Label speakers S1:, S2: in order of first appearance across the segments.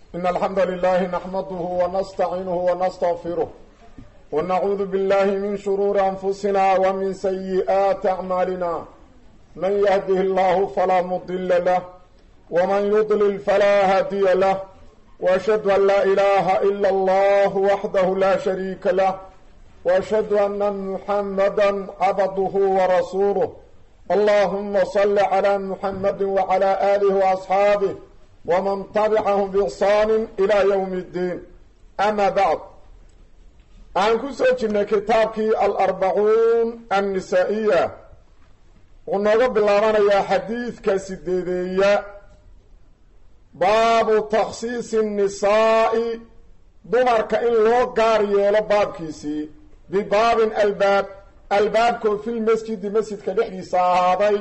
S1: إن الحمد لله نحمده ونستعينه ونستغفره ونعوذ بالله من شرور أنفسنا ومن سيئات أعمالنا من يهده الله فلا مضل له ومن يضلل فلا هادي له وأشهد أن لا إله إلا الله وحده لا شريك له وأشهد أن محمدا عبده ورسوله اللهم صل على محمد وعلى آله وأصحابه ومن تبعهم بإحسان إلى يوم الدين أما بعد aan ku soo jirnay kitaabkii alarbacuun annisaa-iya wuxuu nooga bilaabanayaa xadiidka sideedeeya baabu takhsiisi nnisaa'i dumarka in loo gaar yeelo baabkiisii bibaabin albaab albaabkoo filmasjidi masjidka dhexdiisa ahaaday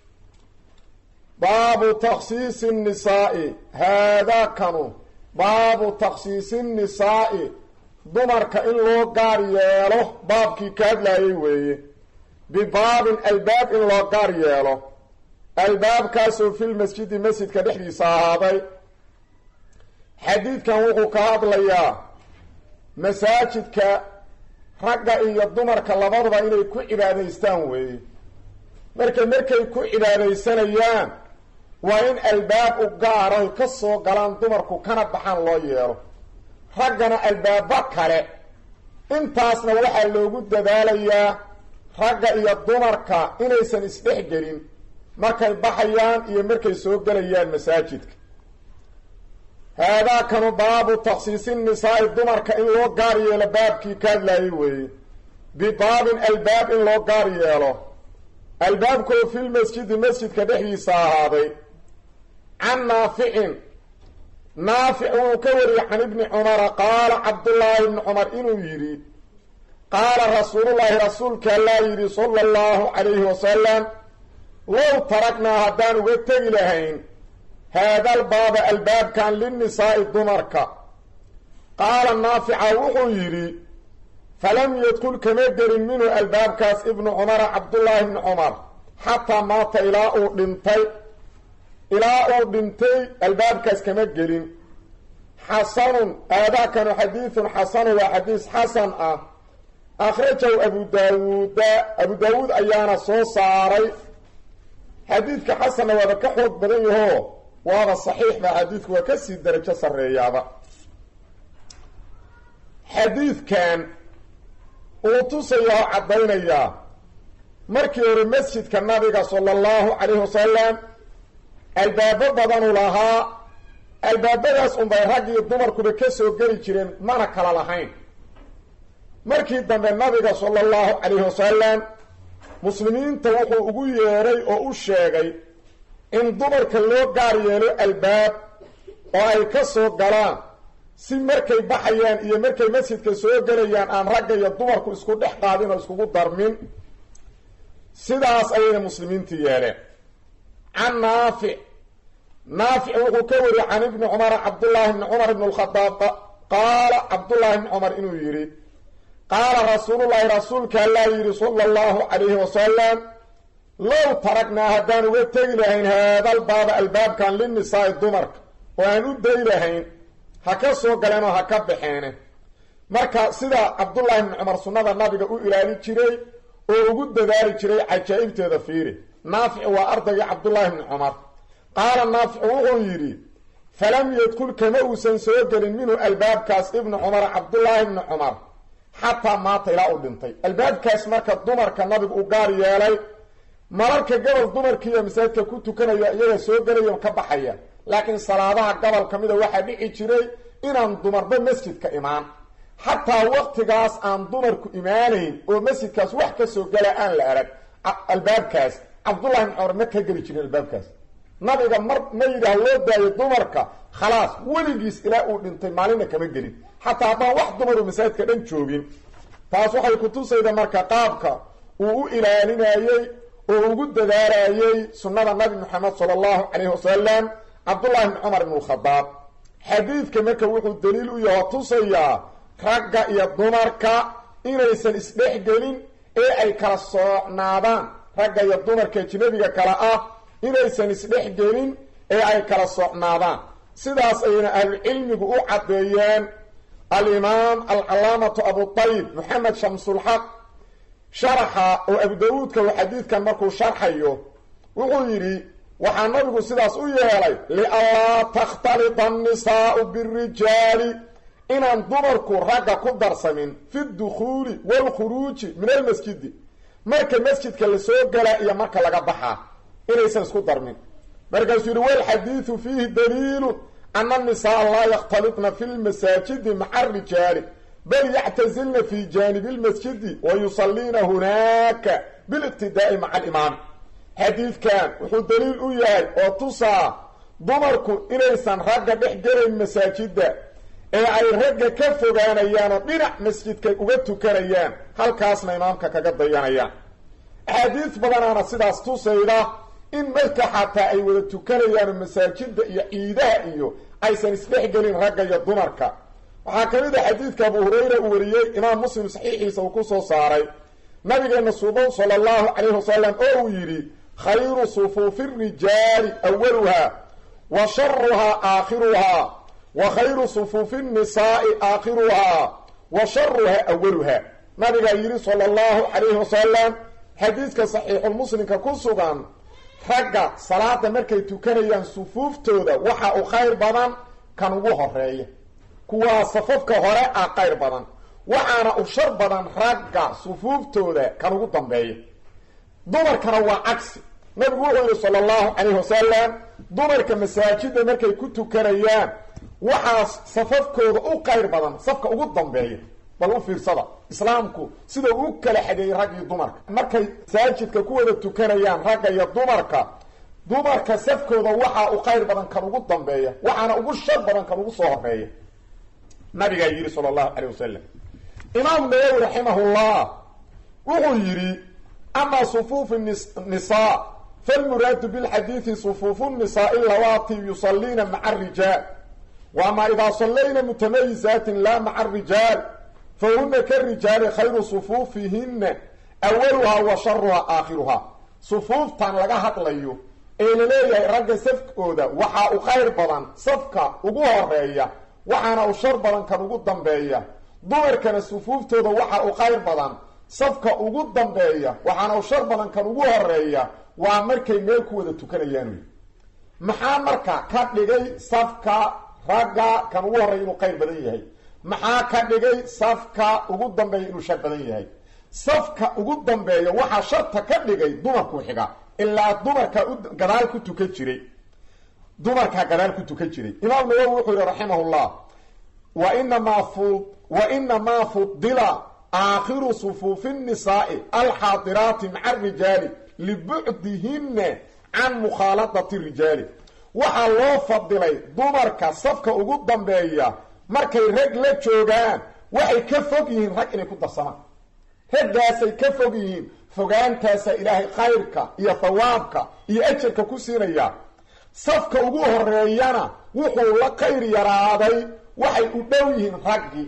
S1: baabu takhsiisi nnisaa'i haadaakanu baabu takhsiisi nnisaa'i dumarka in loo gaar yeelo baabkii ka hadlaayay weeye bibaabin albaab in loo gaar yeelo albaabkaasoo filmasjidi masjidka dhexdiisa ahaaday xadiidkan wuxuu ka hadlayaa masaajidka ragga iyo dumarka labaduba inay ku cibaadaystaan weeye marka markay ku cibaadaysanayaan waa in albaab u gaaraho ka soo galaan dumarku kana baxaan loo yeelo raggana albaabo kale intaasna waxaa loogu dadaalayaa ragga iyo dumarka inaysan isdhex gelin markay baxayaan iyo markay soo gelayaan masaajidka haadaakanu baabu takhsiisi nisaa'i dumarka in loo gaar yeelo baabkii ka hadlaayay weeye bibaabin albaab in loo gaar yeelo albaabkoo filmasjidi masjidka dhexdiisa ahaaday can naaficin naafic wuu ka wariyey can ibni cumara qaala cabdullaahi ibni cumar inuu yidhi qaala rasuulullaahi rasuulka allaa yidhi sala allahu calayhi wasalam low taragnaa haddaan uga tegi lahayn haadal baaba albaabkan linnisaa'i dumarka qaala naafica wuxuu yidhi falam yadkul kama gelin minhu albaabkaas ibnu cumara cabdullaahi ibni cumar xataa maata ilaa uu dhintay ilaa uu dhintay albaabkaas kama gelin xasanun aadaakanu xadiidun xasanun waa xadiis xasan ah akhrajahu abu daawuuda abu daawuud ayaana soo saaray xadiidka xasanna waaba ka xoog badan yahoo waaba saxiix ba xadiidku waa kasii darajo sarreeyaaba xadiidkan uu tusaya oo caddaynayaa markii hore masjidka nabiga sala allahu calayhi wasalam albaabo badanu lahaa albaabadaas unbay rag iyo dumarkuba ka soo geli jireen mana kala lahayn markii dambe nabiga sala allahu calayhi wasalam muslimiinta wuxuu ugu yeedhay oo u sheegay in dumarka loo gaar yeelo albaab oo ay ka soo galaan si markay baxayaan iyo markay masjidka soo gelayaan aan ragga iyo dumarku isku dhex qaadin oo iskugu darmin sidaas ayayna muslimiinta yeeleen can naafic naafic wuxuu ka wariyey can ibni cumara cabdullaahi ibni cumar ibn lkhadaab qaala cabdullaahi ibni cumar inuu yidhi qaala rasuulullaahi rasuulka allaa yidhi sala allahu calayhi wasalam low taragnaa haddaan uga tegi lahayn haadal baaba albaabkan linnisaa'i dumarka oo aan u day lahayn ha ka soo galeen oo ha ka baxeene marka sida cabdullaahi ibni cumar sunnada nabiga u ilaali jiray oo ugu dadaali jiray cajaa'ibteeda fiiri naafic waa ardaygii cabdullaahi ibni cumar qaala naafic wuxuu yidhi falam yadkul kama uusan soo gelin minhu albaabkaas ibnu cumar cabdullaahi ibni cumar xataa maata ilaa uu dhintay albaabkaas marka dumarka nabigu u gaar yeelay mararka gobol dumarkiiyo masaajidka ku tukanaya iyaga soo gelaya ka baxaya laakiin salaadaha gobol ka mida waxaa dhici jiray inaan dumarba masjidka imaan xataa waqtigaas aan dumarku imaanayn oo masjidkaas wax ka soo gala aan la arag albaabkaas cabdullahi ibn cumar ma ka geli jirin albaabkaas nabiga mar ma yidhaah loo daayo dumarka khalaas weligiis ilaa uu dhintay maalinna kama gelin xataa haddaan wax dumaru masaajidka dhan joogin taas waxay kutusayda marka qaabka uu u ilaalinayey oo ugu dadaalayey sunnada nabi moxamed sala allahu calayhi wasalam cabdullahi ibni cumar ibn lkhadaab xadiidka marka wuxuu daliil u yaho tusayaa ragga iyo dumarka inaysan isdhex gelin ee ay kala soocnaadaan ragga iyo dumarka ajnabiga kale ah inaysan isdhex gelin ee ay kala socnaadaan sidaas ayna ahlucilmigu u caddeeyeen alimaam alcalaamatu abutayib moxamed shamsulxaq sharaxa oo abu dawuudka uu xadiidkan markuu sharxayo wuxuu yidhi waxaa nabigu sidaas u yeelay lianlaa takhtalita annisaau birijaali inaan dumarku ragga ku darsamin fi dukhuuli waalkhuruuji min almasjidi marka masjidka lasoo galaa iyo marka laga baxaa inaysan isku darmin markaasuu yidhi walxadiidu fiihi daliilu ana annisaaa laa yakhtalitna fi lmasaajidi maca arijaali bal yactazilna fi jaanibi lmasjidi wa yusaliina hunaaka biliqtidaa'i maca alimaami xadiidkan wuxuu daliil u yahay oo tusaa dumarku inaysan ragga dhex gelayn masaajidda ee ay ragga ka fogaanayaan oo dhinac masjidkay uga tukanayaan halkaasna imaamka kaga dayanayaan axaadiis badanaana sidaas tusayda in marka xataa ay wada tukanayaanoo masaajidda iyo ciidaha iyo aysan isdhexgelin ragga iyo dumarka waxaa ka mid a xadiidka abu hurayra uu wariyey imaam muslim saxiixiisa uu ku soo saaray nabigeena suuban sala allahu calayhi wasalam oo uu yidhi khayru sufuufi rijaali awaluhaa wa sharuhaa aakhiruhaa wa khayru sufuufi nnisaai aakhiruhaa wa sharuhaa awaluhaa nabigaa yidhi sala allahu calayhi wasalam xadiidka saxiixulmuslimka ku sugan ragga salaada markay tukanayaan sufuuftooda waxa uu khayr badan kan ugu horeeya kuwaa safafka hore ah qayr badan waxaana u shar badan ragga sufuuftooda kan ugu dambeeya dumarkana waa cagsi nabigu wuxuu yihi sala allahu calayhi wasalam dumarka masaajida markay ku tukanayaan waxaa safafkooda u qayr badan safka ugu dambeeya bal u fiirsada islaamku sida u kala xageeyey rag iyo dumarka markay masaajidka ku wada tukanayaan ragga iyo dumarka dumarka safkooda waxaa u qayr badan kan ugu dambeeya waxaana ugu shar badan kan ugu soo horeeya nabigaa yidhi sala allahu calayh wasalam imaam nawowi raximahullah wuxuu yidhi amaa sufuufu nisaa falmuraadu bilxadiidi sufuufu nisaai lawaati yusaliina maca arijaal wa amaa idaa sallayna mutamayizaatin laa maca arijaal fahuna karijaali khayru sufuufihina awaluhaa wa sharuhaa aakhiruhaa sufuuftan laga hadlayo ee la leeyahay ragga safkooda waxaa u khayr badan safka ugu horeeya waxaana u shar badan kan ugu dambeeya dumarkana sufuuftooda waxa u khayr badan safka ugu dambeeya waxaana u shar badan kan ugu horeeya waa markay meel ku wada tukanayaan wey maxaa marka ka dhigay safka ragga kan ugu horreeya inuu khayr badan yahay maxaa ka dhigay safka ugu dambeeya inuu shar badan yahay safka ugu dambeeya waxaa sharta ka dhigay dumarku xiga ilaa dumarka gadaal ku tukan jiray dumarkaa gadaal ku tukan jiray imaam nawowi wuxuu yihi raximahullah wa inamaa fu wa inamaa fudila aakhiru sufuufi nnisaai alxaadiraati maca arijaali libucdihina can mukhaaladati rijaali waxaa loo fadilay dumarka safka ugu dambeeya markay rag la joogaan waxay ka fog yihiin rag inay ku darsamaan raggaasay ka fog yihiin fogaantaasaa ilaahay khayrka iyo thawaabka iyo ajarka ku siinaya safka ugu horeeyana wuxuu la khayr yaraaday waxay u dhow yihiin raggii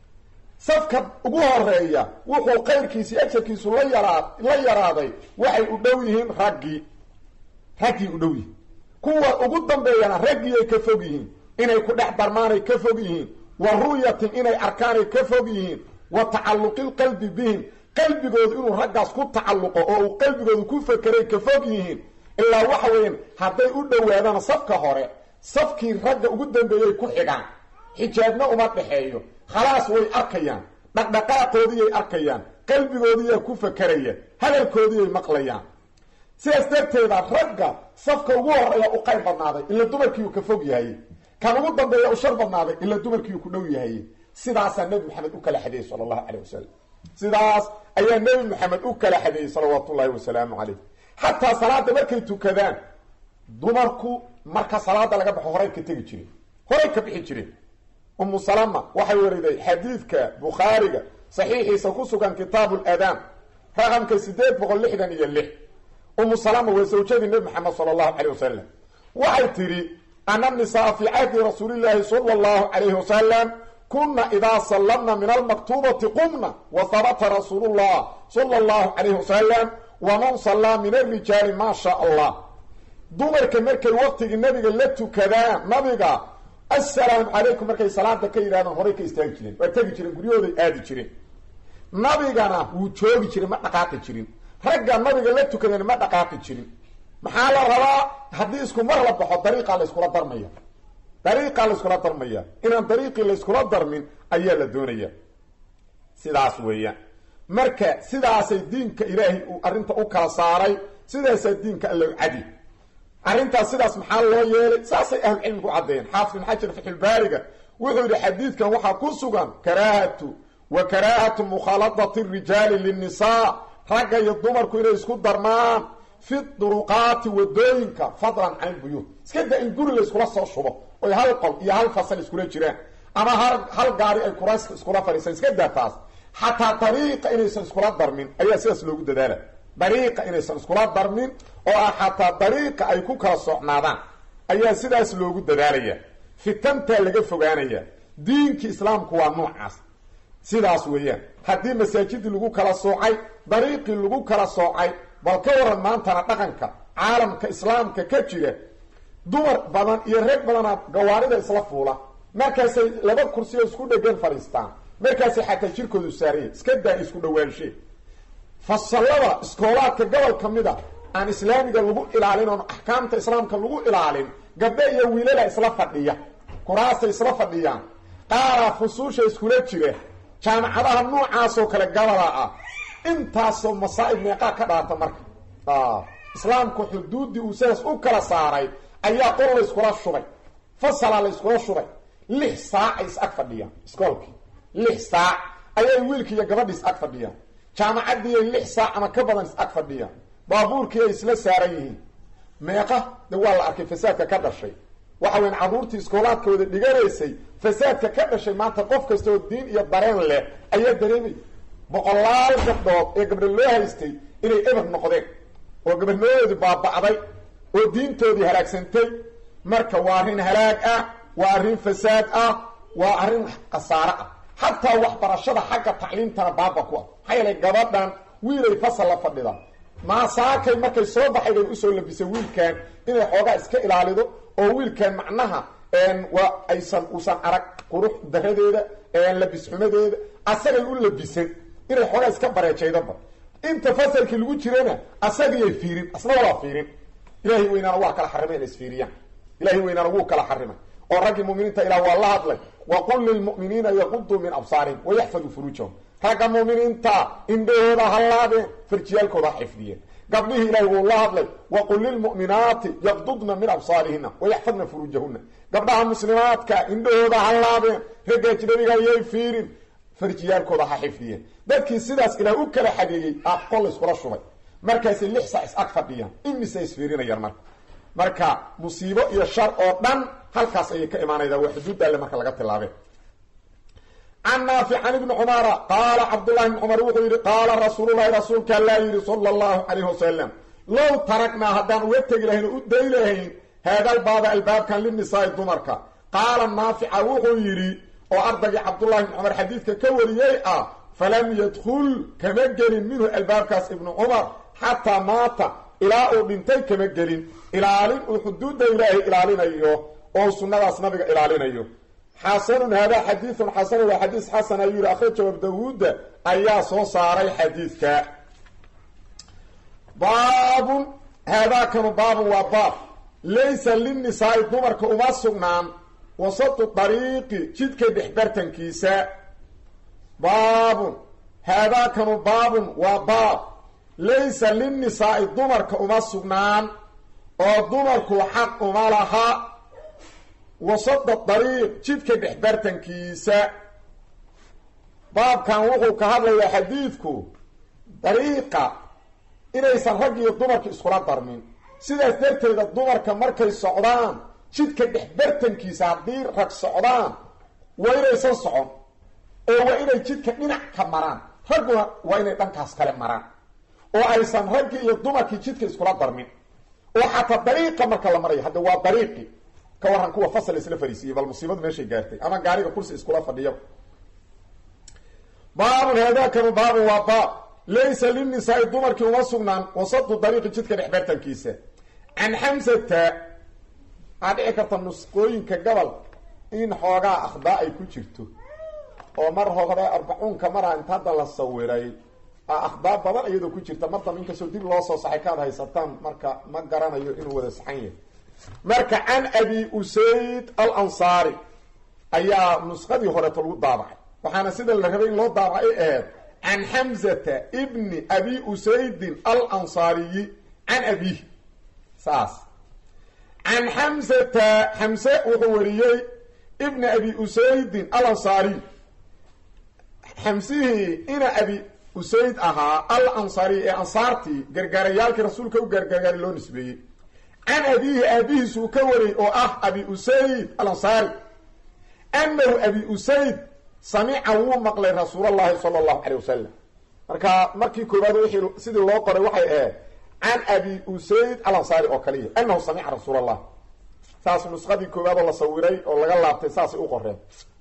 S1: safka ugu horeeya wuxuu khayrkiisi ajarkiisu la yaraa la yaraaday waxay u dhow yihiin raggii raggii u dhow yihiin kuwa ugu dambeeyana raggiiay ka fog yihiin inay ku dhex darmaanay ka fog yihiin wa ru'yatin inay arkaanay ka fog yihiin wa tacalluqilqalbi bihim qalbigoodu inuu raggaas ku tacalluqo oo uu qalbigoodu ku fakeray ka fog yihiin ilaa waxa weeyaan hadday u dhowaadaan safka hore safkii ragga ugu dambeeyay ku xigaan xijaabna uma dhexeeyo khalaas way arkayaan dhaqdhaqaaqoodiyay arkayaan qalbigoodiyaa ku fakeraya hadalkoodiyay maqlayaan sidaas darteeda ragga safka ugu horeeya u qayr badnaaday ila dumarkiiu ka fog yahay kan ugu dambeeya u shar badnaaday ila dumarkiiu ku dhow yahay sidaasaa nebi maxamed u kala xadeeyey sala allahu caleyh wasalam sidaas ayaa nebi maxamed u kala xadeeyey salawaatu ullahi wasalaamu caleyh xataa salaada markay tukadaan dumarku marka salaada laga baxo horay ka tegi jireen horay ka bixi jireen umu salama waxay wariday xadiidka bukhaariga saxiixiisa ku sugan kitaabu ladaan raqamka sideed boqol lixdan iyo lix umu salama waa sawjadii nebi maxamed sala allahu caleyh wasalam waxay tidhi ana nisaa fii cahdi rasuulillaahi sala allahu calayhi wasalam kuna idaa sallamna min almaktuubati qumna wa habata rasuulullah sala allahu calayhi wasalam waman sallaa min alrijaali maa shaa allah dumarka markay waqtigii nabiga la tukadaan nabiga assalaamu calaykum markay salaada ka yidhahdaan horay ka istaagi jireen waa tegi jireen guryahooday aadi jireen nabigana wuu joogi jiray ma dhaqaaqi jirin ragga nabiga la tukadeen ma dhaqaaqi jirin maxaa la rabaa haddii isku mar la baxo dariiqaa la yskula darmaya dariiqaa la yskula darmaya inaan dariiqii la yskula darmin ayaa la doonaya sidaas weeyaan marka sidaasay diinka ilaahay uu arrinta u kala saaray sidaasaa diinka allow cadi arrintaas sidaas maxaa loo yeelay saasay ahlucilmigu caddeeyeen xaafid ibn xajar fatxulbaariga wuxuu yidhi xadiidkan waxaa ku sugan karaahatu wa karaahatu mukhaaladati rijaali linnisaa ragga iyo dumarku inay isku darmaan fi duruqaati wadooyinka fadlan can ilbuyuut iska da in guri la iskula soo shubo oy hal qol iyo hal fasal iskula jiraan ama hal hal gaari ay kurayska iskula fadhiisaan iska daa taas xataa dariiqa inaysan iskula darmin ayaa sidaas loogu dadaala dariiqa inaysan iskula darmin oo ah xataa dariiqa ay ku kala socnaadaan ayaa sidaas loogu dadaalaya fitantaa laga fogaanaya diinkii islaamku waa noocaas sidaas weeyaan haddii masaajidii lagu kala soocay dariiqii lagu kala soocay bal ka waran maantana dhaqanka caalamka islaamka ka jira dumar badan iyo reeg badana gawaarida isla fuula markaasay laba kursiyo isku dhegan fadhiistaan markaasay xataa jirkoodu saaraya iska daa isku dhawaanshe fasallada iskoolaadka gobol ka mid a aan islaamiga lagu ilaalin oon axkaamta islaamka lagu ilaalin gabdhe iyo wiilala isla fadhiya kuraastay isla fadhiyaan qaaraa fusuusha iskula jira jaamacadaha noocaasoo kale gabalaa ah intaasoo masaa'ib meeqaa ka dhaarta marka islaamku xuduuddii uu sidaas u kala saaray ayaa qol la yskula shubay fasalaa la yskula shubay lix saac ay is ag fadhiyaan iskoolkii lix saac ayay wiilkii iyo gabadhii is ag fadhiyaan jaamacaddiiay lix saac ama ka badan is ag fadhiyaan baabuurkii ay isla saaran yihiin meeqa de waa la arkay fasaadka ka dhashay waxa weyan carruurtii iskoolaadkooda dhiganaysay fasaadka ka dhashay maanta qof kasta oo diin iyo dareen leh ayaa dareemay boqolaal gabdhood ee gabdho loo haystay inay eber noqdeen oo gabadhnimadoodii baaba'day oo diintoodii halaagsantay marka waa arrin halaag ah waa arrin fasaad ah waa arrin khasaare ah xataa waxbarashada xagga tacliimtana baaba ku ah maxaa yeelay gabadhan wiilay fasal la fadhida maasaakay markay soo baxay bay usoo labisay wiilkan inay xoogaa iska ilaalido oo wiilkan macnaha waa aysan uusan arag qurux daradeeda labisxumadeeda asagay u labisan inay xoogaa iska bareejaydaba inta fasalkii lagu jirana asagiyay fiirin asna walaa fiirin ilahay weynaana waa kala xarimay inay isfiiriyaan ilahay weynaana wuu kala xarimay oo raggii muminiinta ilah waa la hadlay waqul lilmu'miniina yaquduu min absaarihim wayaxfaduu furuujahum ragga muminiinta indhahooda ha laabeen farjiyaalkooda ha xifdiyeen gabdhihii ilahay wuu la hadlay waqul lilmu'minaati yaqdudna min absaarihina wayaxfadna furuujahuna gabdhaha muslimaadka indhahooda ha laabeen ragga ajnabiga ayay fiirin farjiyaalkooda ha xifdiyeen dadkii sidaas ilaah u kala xageeyey aa qol iskula shubay markaasay lix sac is ag fadhiyaan imise isfiirinayaan marka marka musiibo iyo shar oo dhan halkaas ayay ka imaanaydaa waa xuduudda alle marka laga tilaabeen can naafic can ibni cumara qaala cabdullahi ibni cumar wuxuu yidhi qaala rasuululahi rasuulka allaa yidhi sala allahu calayhi wasalam low taragnaa haddaan uga tegi lahayn oo u day lahayn haadalbaaba albaabkan linisaai dumarka qaala naafica wuxuu yidhi oo ardaygii cabdullahi ibni cumar xadiidka ka wariyey ah falam yadkul kama gelin minhu albaabkaas ibnu cumar xataa maata ilaa uu dhintay kama gelin ilaalin uu xuduudda ilaahay ilaalinayo oo sunnadaas nabiga ilaalinayo xasanun haadaa xadiidun xasan waa xadiis xasan ayuu yihi akhrajahu abu dawuuda ayaa soo saaray xadiidka baabun haadaakanu baabun waa baab laysa linnisaai dumarka uma sugnaan wasatu dariiqi jidka dhexbartankiisa baabun haadaakanu baabun waa baab laysa linnisaai dumarka uma sugnaan oo dumarku xaq uma laha wasada dariiq jidka dhexbartankiisa baabkan wuxuu ka hadlayaa xadiidku dariiqa inaysan rag iyo dumarka iskula darmin sidaas darteeda dumarka markay socdaan jidka dhexbartankiisa haddii rag socdaan waa inaysan socon oo waa inay jidka dhinac ka maraan ragguna waa inay dhankaas kale maraan oo aysan raggii iyo dumarkii jidka iskula darmin oo xataa dariiqa marka la marayo hadda waa dariiqi ka waran kuwa fasal isla fariisiiyey bal musiibadu meeshay gaartay ama gaariga kursi iskula fadhiyaba baabun haadaakanu baabun waa baab laysa linnisaai dumarkii uma sugnaan wasadu dariiqi jidka dhexbartankiisa can xamsata waxaa dhici karta nusqooyinka gobol in xoogaa akhdaa ay ku jirto oo mar hore arbacuunka maraa inta hadda la sawiray akhdaa badan iyadoo ku jirta mar damba inkastoo dib loo soo saxay kaad haysataan marka ma garanayo inuu wada saxan yahay marka can abi usayd al ansaari ayaa nusqadii horeeto lagu daabacay waxaana sida la rabay in loo daabacay aheed can xamzata ibni abi usaydin al ansaariyi can abiih saas can xamzata xamse wuxuu wariyey ibna abi usaydin al ansaariy xamsihii ina abi usayd ahaa al ansaariy ee ansaartii gargaarayaalkii rasuulka u gargaargaari loo nisbeeyey can abiihi aabihiisuu ka wariyey oo ah abi usayd al ansaari anahu abi usayd samica wuu maqlay rasuulallahi sala allahu calay wasalam marka markii koowaad wixii sidii loo qoray waxay ahayd can abi usayd al ansaari oo kaliya anahu samica rasuul allah saas nusqadii koowaad oo la sawiray oo laga laabtay saasay u qoreen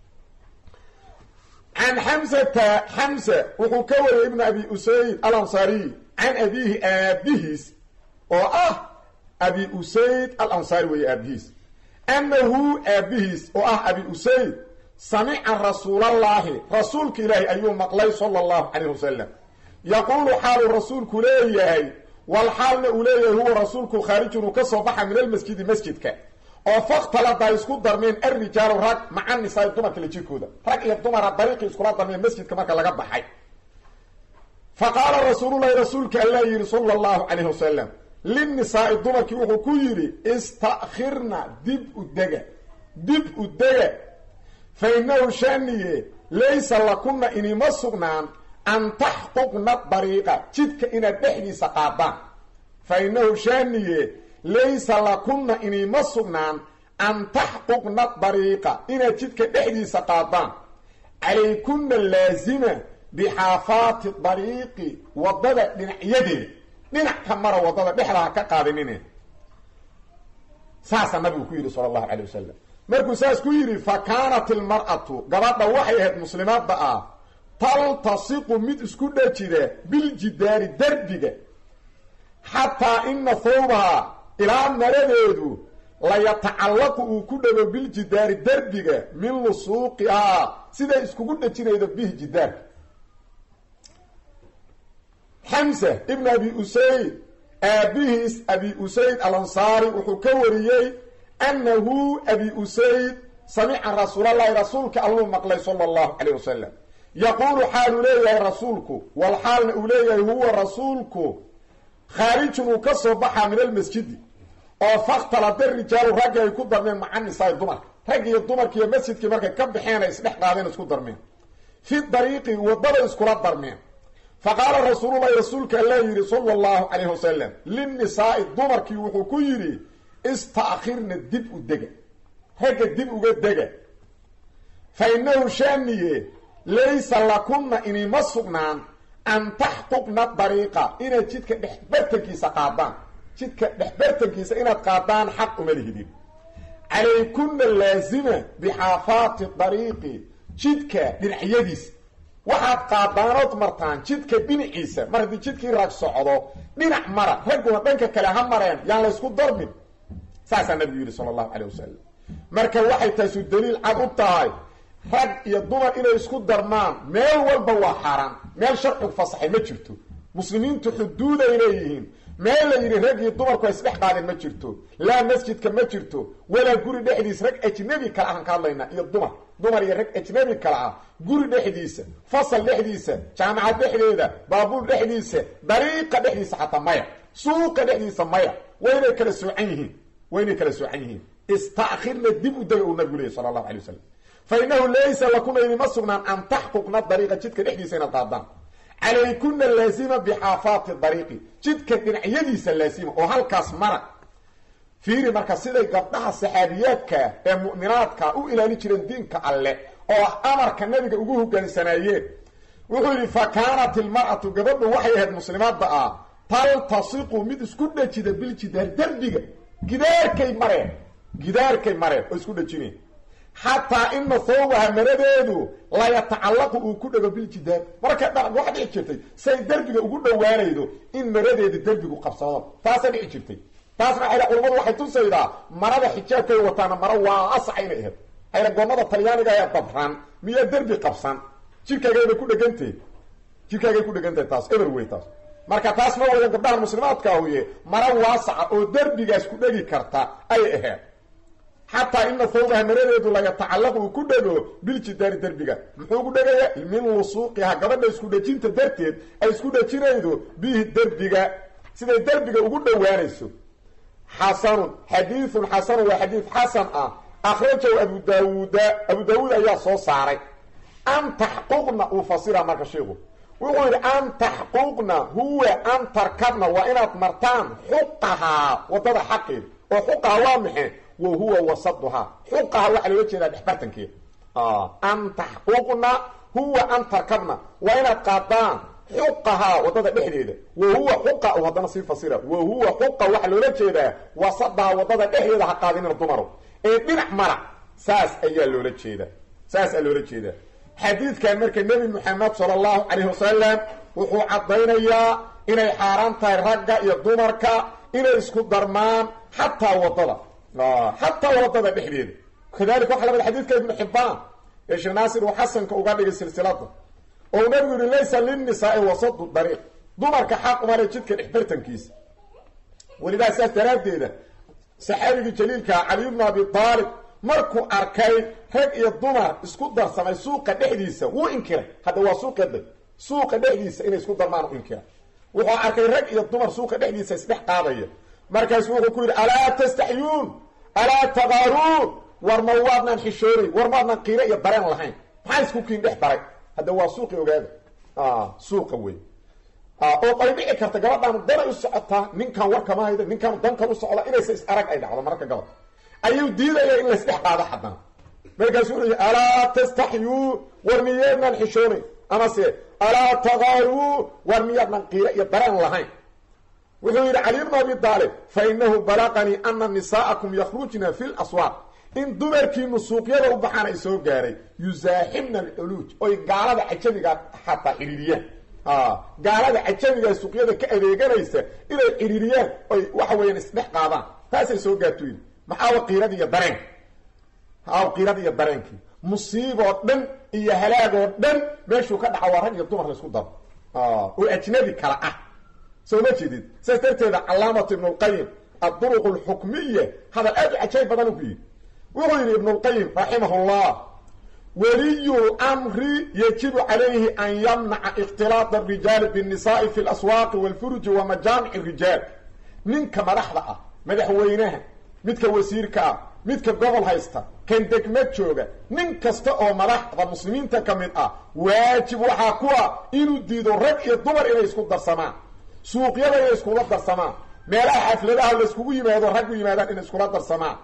S1: can xamsata xamsa wuxuu ka wariyey ibnu abi usayd al ansaariy can abiihi aabihiis oo ah abi usayd al ansaari weeye aabihiis anahu aabihiis oo ah abi usayd samica rasuulallaahi rasuulka ilaahi ayuu maqlay sala allahu calayh wasalam yaquulu xaaluu rasuulku leeyahay wal xaalna uu leeyahay huwa rasuulku khaarijun uu ka soo baxa min almasjidi masjidka oo faktalada isku darmeen arrijaalu rag maca nisaai dumarka la jirkooda rag iyo dumara dariiqii iskula darmeen masjidka marka laga baxay fa qaala rasuululahi rasuulka allaa yidhi sala allahu calayh wasalam linnisaai dumarkii wuxuu ku yidhi istakhirna dib u dega dib u dega fa innahu shaniye laysa lakuna inima sugnaan an taxquqna dariiqa jidka inaad dhexdiisa qaadaan fa innahu shaniye laysa lakuna inima sugnaan an taxquqna dariiqa inaad jidka dhexdiisa qaadaan calaykunna laazima bixaafaati dariiqi waddada dhinacyadeeda dhinac ka mara waddada dhexda ha ka qaadinine saasaa nabigu ku yidhi sala allahu calay wasalam markuu saas ku yidhi fa kaanat ilmar'atu gabadha waxay ahayd muslimaadda ah taltasiqu mid isku dhajida biljidaari derbiga xataa ina thawbaha ilaa maradeedu layatacallaqu uu ku dhago biljidaari derbiga min lusuuqihaa siday iskugu dhajinaydo bihi jidaarka xamsa ibn abi usayd aabihiis abi usayd alansaari wuxuu ka wariyey annahu abi usayd samica rasuulallahi rasuulka alluu maqlay sala allahu calayh wasalam yaquulu xaaluu leeyahay rasuulku wal xaalna uu leeyahay huwa rasuulku khaarijun uu ka soo baxaa min almasjidi oo fakhtalada rijaalu raggi ay ku darmeen maca nisaai dumarka raggi iyo dumarki iyo masjidkii markay ka baxeen ay isdhex qaadeen isku darmeen fi dariiqi waddada iskula darmeen fa qaala rasuululahi rasuulka allaa yidhi sala allahu calayh wasalam linnisaai dumarkii wuxuu ku yidhi istaakhirna dib u dega ragga dib uga dega fa innahu shaaniye laysa lakunna inima sugnaan an taxquqna dariiqa inaad jidka dhexbartankiisa qaadaan jidka dhexbartankiisa inaad qaadaan xaq uma lihidin calaykunna laazima bixaafaati dariiqi jidka dhinacyadiisa waxaad qaadaanood martaan jidka dhinaciisa mar haddii jidkii rag socdo dhinac mara ragguna dhanka kale ha mareen yaan la ysku darmin saasaa nabigu yidhi sala allahu calayh wasalam marka waxay taasu daliil cad u tahay rag iyo dumar inay isku darmaan meel walba waa xaaraan meel sharcigu fasaxay ma jirto muslimiintu xuduuday leeyihiin meel la yidhi rag iyo dumarku ay isdhex qaadeen ma jirto laa masjidka ma jirto walaa guri dhexdiisa rag ajnabi kale ahaan ka hadlaynaa iyo dumar dumar iyo rag ajnabi kale ah guri dhexdiisa fasal dhexdiisa jaamacad dhexdeeda baabuur dhexdiisa dariiqa dhexdiisa xataa maya suuqa dhexdiisa maya waa inay kala soocan yihiin waa inay kala soocan yihiin istaakhirna dib u daga uu nabigu leeyay sala allahu alay wasalam fa innahu laysa lakuna inima sugnaan an taxquqna dariiqa jidka dhexdiisa inaad qaadaan calaykuna laazima bixaafaati dariiqi jidka dhinacyadiisa laazima oo halkaas mara fiiri marka siday gabdhaha saxaabiyaadka ee mu'minaadka u ilaali jireen diinka alle oo amarka nabiga ugu hogaansanaayeen wuxuu yidhi fa kaanat ilmar'atu gabadhu waxay ahayd muslimaadda ah taltasiqu mid isku dhajida biljidaar derbiga gidaarkay mareen gidaarkay mareen oo isku dhajineen xataa ina thawbaha maradeedu layatacallaqu uu ku dhago biljidaar marka dha waxa dhici jirtay say derbiga ugu dhowaanaydo in maradeeda derbigu qabsado taasa dhici jirtay taasna waxay culamadu waxay tusaydaa marada xijaabkay wataana maro waasaca inay ahayd xayragoonnada talyaaniga ayaa dabran miyaa derbi qabsan jirkaagaybay ku dhegantah jirkaagay ku dhegantahay taas eber wey taas marka taas ma wadan gabdhaha muslimaadka ahuye mara waasaca oo derbigaas ku dhegi karta ay aheed xataa ina thawbaha maradeedu la yatacallaqu uu ku dhego biljidaari derbiga muxuu ku dhegaya min lusuuqiha gabadha isku dhejinta darteed ay isku dhejinaydo bihi derbiga siday derbiga ugu dhowaanayso xasanun xadiidun xasanun waa xadiid xasan ah akhrajahu abu daawuuda abu daawuud ayaa soo saaray an taxquqna uu fasira marka sheikhu wuxuu yidhi an taxquqna huwa an tarkabna waa inaad martaan xuqahaa wadada xaqeeda oo xuqaha waa maxay wa huwa wasaduhaa xuqaha waxaa loola jeedaa dhexbartankeeda an taxquqna huwa an tarkabna waa inaad qaadaan xuqahaa wadada dhexdeeda wa huwa xuqa u haddana sii fasira wa huwa xuqa waxaa loola jeedaa wasadaha wadada dhexdeeda ha qaadinina dumaro ee dhinac mara saas ayaa loola jeedaa saas ayaa loola jeedaa xadiidkan marka nebi moxamed sala allahu calayhi wasalam wuxuu caddaynayaa inay xaaraan tahay ragga iyo dumarka inay isku darmaan xataa wadada xataa wadada dhexdeeda kadalika waxa lamid xadiidka ibnu xibbaan ee sheekh naasir uu xasanka uga dhigay silsilada oo uu nabigu yihi laysa linnisaai wasadu dariiq dumarka xaq umale jidka dhexbartankiisa welidaa saas daraaddeeda saxaabigii jaliilkaa cali bnu abi aalib markuu arkay rag iyo dumar isku darsamay suuqa dhexdiisa wuu inkiray hadda waa suuqeeda suuqa dhexdiisa inay isku darmaan u inkiray wuxuu arkay rag iyo dumar suuqa dhexdiisa isdhex qaadaya markaasu wuxuu ku yidhi alaa tastaxyuun alaa taqaaruun war ma waadnaan xishoonayn war maadnaan qiiro iyo dareen lahayn maxaa isku kiin dhex daray hadda waa suuqi ogaada suuqa wey oo ay dhici karta gabadhaan danay u socotaa ninkan warkama hayda ninkan dankan u socda inaysa is arag ay dhacdo mararka gabad ayuu diidaya in laysdhex qaado xadana markaasu wuxuu yii alaa tastaxyuu war miyaadnaan xishoonayn amase alaa taqaaruu war miyaadnaan qiiro iyo dareen lahayn wuxuu yidhi cali bnu abi daalib fa inahu balaqanii ana nisaa'akum yakhrujna fi laswaaq in dumarkiinu suuqyada u baxaan ay soo gaaray yusaaxibna alculuuj oy gaalada cajamiga xataa xidhiiriyaan gaalada cajamiga suuqyada ka adeeganaysa inay xidhiiriyaan oy waxa weeyaan isdhex qaadaan taasay soo gaarto yidhi maxaawa qiirada iyo dareenka aaw qiirada iyo dareenkii musiiboo dhan iyo halaagoo dhan meeshuu ka dhaca waa rag iyo dumar laysku daro oo ajnabi kala ah soo ma jeedid saas darteeda calaamatu ibnu lqayim adduruq alxukmiya hadal aad u cajaayib badan ku yidhi wuxuu yidhi ibnu lqayim raximah llah waliyu lmri yajibu calayhi an yamnaca ikhtilaaq arijaali binnisaai fi laswaaqi walfuruji wa majaamic rijaal ninka madaxda ah madaxweynaha midka wasiirka ah midka gobol haysta kan degma jooga nin kasta oo madaxda muslimiinta ka mid ah waajib waxaa ku ah inuu diido rag iyo dumar inay isku darsamaan suuqyada inay iskula darsamaan meelaha xafladaha layskugu yimaado raggu yimaadaan inay iskula darsamaan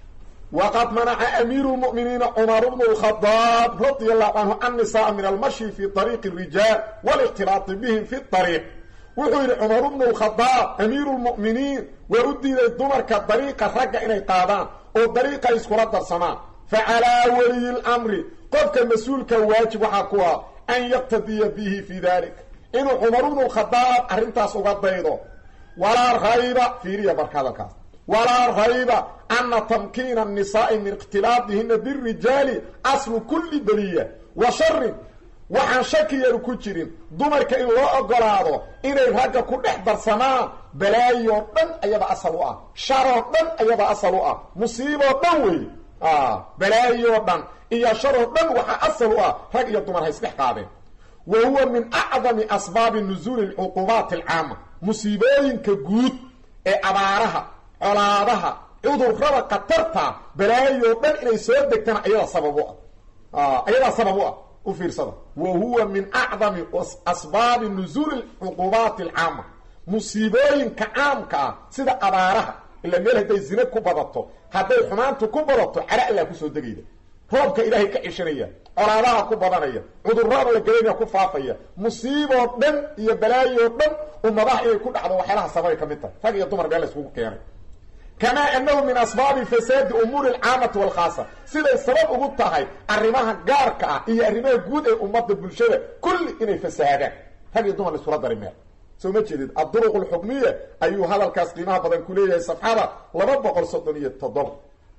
S1: waqad manaca amiiru lmu'miniina cumar bnu lkhadaab radia allahu canhu annisaaa min almashi fi ariiqi rijaal walikhtilaati bihim fi ariiq wuxuu yidhi cumar bnu lkhadaab amiiru lmu'miniin waa u diiday dumarka dariiqa ragga inay qaadaan oo dariiqa iskula darsamaan fa calaa waliyi lamri qofka mas-uulka waajib waxaa ku ah an yaqtadiya bihi fi dalik inuu cumar bnu lkhadaab arrintaas uga daydo walaa rayba fiiriya marka hadalkaas walaa rayba ana tamkiina annisaai min ikhtilaadihina birijaali aslu kulli beliya wa sharin waxaan shakiyaru ku jirin dumarka in loo ogolaado inay ragga ku dhex darsamaan balaayoo dhan ayaba asal u ah sharoo dhan ayaba asal u ah musiiboo dhan wey balaayoo dhan iyo sharoo dhan waxaa asal u ah rag iyo dumar ha isdhex qaadeen wa huwa min acdami asbaabi nusuuli alcuqubaati alcaama musiibooyinka guud ee abaaraha colaadaha cudurrada khatarta balaayoo dhan inay soo degtana ayadaa sabab u ah ayadaa sabab u ah u fiirsada wa huwa min acdami asbaabi nusuuli alcuqubaati alcaama musiibooyinka caamka ah sida abaaraha ila meel hadday zine ku badato hadday xumaantu ku badato cara allaa kusoo degayda roobka ilaahay ka cishanaya colaadaha ku badanaya cudurada la gelinaya ku faafaya musiiboo dhan iyo balaayoo dhan ummadaha inay ku dhacdo waxyaalaha sababay ka mid tahay rag iyo dumar meel la iskugu keenay kamaa anahu min asbaabi fasaadi umuuri alcaamati walkhaasa siday sabab ugu tahay arrimaha gaarka ah iyo arrimaha guud ee ummadda bulshada kulli inay fasaadaan rag iyo dumar la iskula dari meel soo ma jeedid adduruq alxukmiya ayuu hadalkaas qiimaha badan ku leeyahay safxada laba boqol soddon iyo toddoba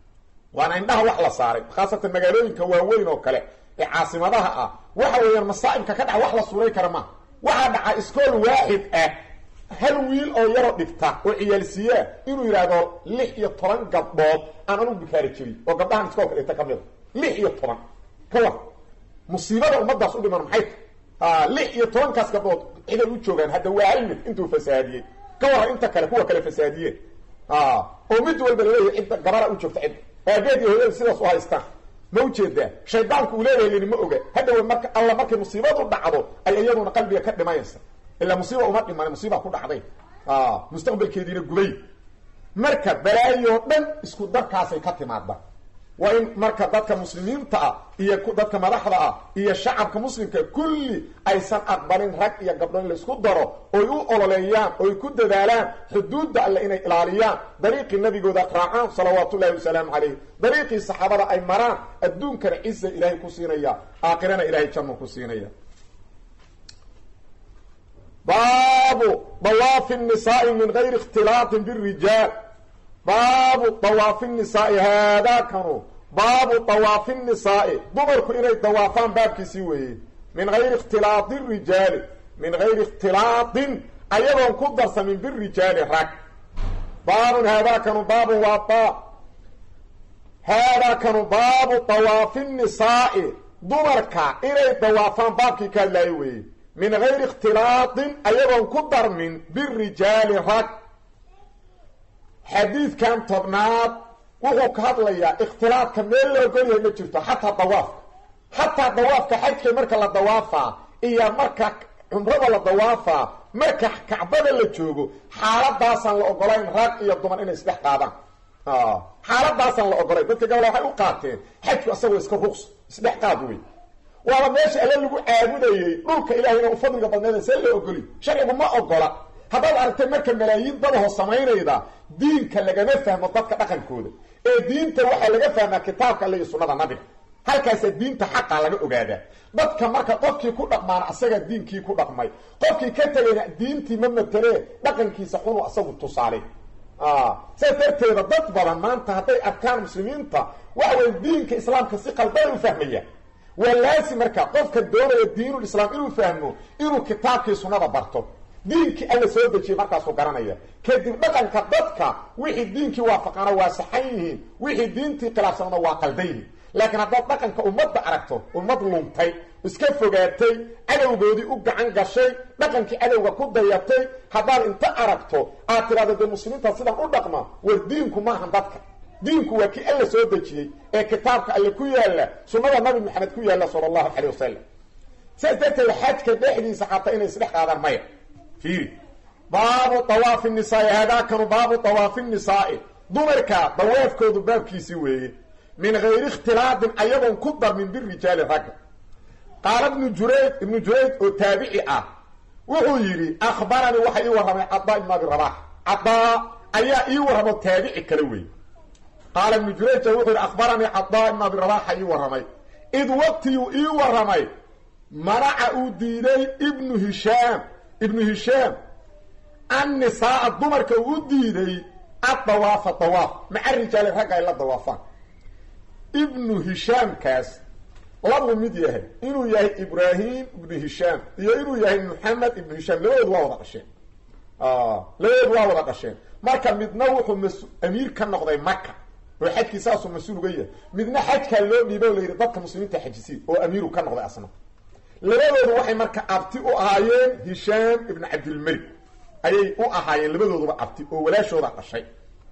S1: waana indhaha wax la saaray khaasatan magaalooyinka waaweyn oo kale ee caasimadaha ah waxa weeyaan masaa'ibka ka dhaca wax la suuray kara maaha waxaa dhaca iskool waaxid ah hal wiil oo yaroo dhigta oo ciyaalsiiyaa inuu yidhaahdo lix iyo toban gabdhood aan anugu bikaari jirin oo gabdhahan iskoolka dhigta ka mida lix iyo toban ka war musiibada ummadaas u dhiman maxay ta lix iyo tobankaas gabdhood ciday u joogaan hadda waa hal mid intuu fasaadiyey ka warran inta kale kuwa kale fasaadiyeen oo mid walba laleeyahay cidda gabara u joogta cidda aabeed iyo hooyada sidaas u haystaan ma ujeedaa shaydaanku uu leeyahay lini ma oga haddawa marka alla markay musiibadu dhacdo ay iyaduna qalbiga ka dhimayaysa ilaa musiiba uma dhiman musiiba ku dhacday mustaqbalkeediina gubay marka balaayo dhan isku darkaasay ka timaada waa in marka dadka muslimiinta ah iyo dadka madaxda ah iyo shacabka muslimka kulli aysan aqbalin rag iyo gabdho in laysku daro oy u ololeeyaan oy ku dadaalaan xuduudda alle inay ilaaliyaan dariiqii nabigooda raacaan salawaatu ullahi wasalaamu calayh dariiqii saxaabada ay maraan adduunkana ciza ilaahay ku siinaya aakhirana ilahay janno ku siinaya baabu dawaafi nisaai min gayri ikhtilaatin birijaal baabu dawaafi nisaai haadaakanu baabu dawaafi nisaai dumarku inay dawaafaan baabkiisii weeye min gayri ikhtilaati rijaali min gayri ikhtilaatin ayadoon ku darsamin birijaali rag baabun haadaakanu baabun waa baab haadaakanu baabu dawaafi nisaai dumarka inay dawaafaan baabkii ka hadlaayo weeye min gayri ikhtilaatin ayadoon ku darmin birijaali rag xadiidkan tobnaad wuxuu ka hadlayaa ikhtilaadka meel la ogolyahay ma jirto xataa dawaafka xataa dawaafka xajka marka la dawaafaa iyo marka cumrada la dawaafaa marka kacbada la joogo xaaladaasaan la ogolayn rag iyo dumar inay isdhex qaadaan xaaladaasaan la ogolayn dadka gabala waxay u qaateen xajku asagoo iska ruqs isdhex qaad wey waaba meesha alle lagu caabudayey dhulka ilahayna u fadliga badneeda see la ogoli sharcigu ma ogola haddaad aragtay marka malaayiin dadaho samaynayda diinka lagama fahmo dadka dhaqankooda ee diinta waxaa laga fahmaa kitaabka alle iyo sunnada nabiga halkaasaa diinta xaqa laga ogaadaa dadka marka qofkii ku dhaqmaana asagaa diinkii ku dhaqmay qofkii ka tegayna diintii ma matelee dhaqankiisa xunu asagu tusaale saas darteeda dad badan maanta hadday arkaan muslimiinta waxa weye diinka islaamka si qalbana u fahmaya waa laasi marka qofka doonaya diinul islaam inuu fahmo inuu kitaabkii sunnada barto diinkii alla soo dejiyey markaasuu garanaya kadib dhaqanka dadka wixii diinkii waafaqana waa saxan yihiin wixii diintii khilaafsanana waa qaldan yihiin laakiin haddaad dhaqanka ummadda aragto ummad luntay iska fogaatay cadowgoodii u gacan gashay dhaqankii cadowga ku dayatay haddaad inta aragto aad tidhahdo dee muslimiinta sidan u dhaqma war diinku maahan dadka diinku waa kii alla soo dejiyey ee kitaabka alle ku yaalla sunnada nabi maxamed ku yaalla sala allahu calayh wasalam sidaas darteed xajka dhexdiisa xataa inay isdhex qaadaan maya fiiri baabu dawaafi nisaai haadaakanu baabu dawaafi nisaai dumarka dawaafkoodu baabkiisii weeye min gayri ikhtilaatin ayadoon ku darmin birijaali ragga qaala ibnu jurayd ibnu jurayd oo taabici ah wuxuu yidhi akhbaranii waxa ii warramay cadaa ibnu abi rabax cadaa ayaa ii warramo taabici kale wey qaala ibnu jurayja wuxuu yidhi akhbaranii cadaa ibnu abi rabaxa ii warramay id waqtiyuu ii warramay manaca uu diiday ibnu hishaam ibnu hishaam annisaaa dumarka uu u diiday addawaafa dawaaf maca rijaali ragga ay la dawaafaan ibnu hishaamkaas labuu mid yahay inuu yahay ibraahim ibnu hishaam iyo inuu yahay maxamed ibnu hishaam labadoodu waa wada dhasheen labadoodu waa wada dhasheen marka midna wuxuu mas amiir ka noqday maka oo xajkii saasuu mas-uul uga yahay midna xajkaa loo dhiiba o la yidhi dadka muslimiinta xajisiin oo amiiru ka noqday asna labadoodu waxay marka abti u ahaayeen hishaam ibnu cabdilmalik ayay u ahaayeen labadooduba abti oo walaashooda dhashay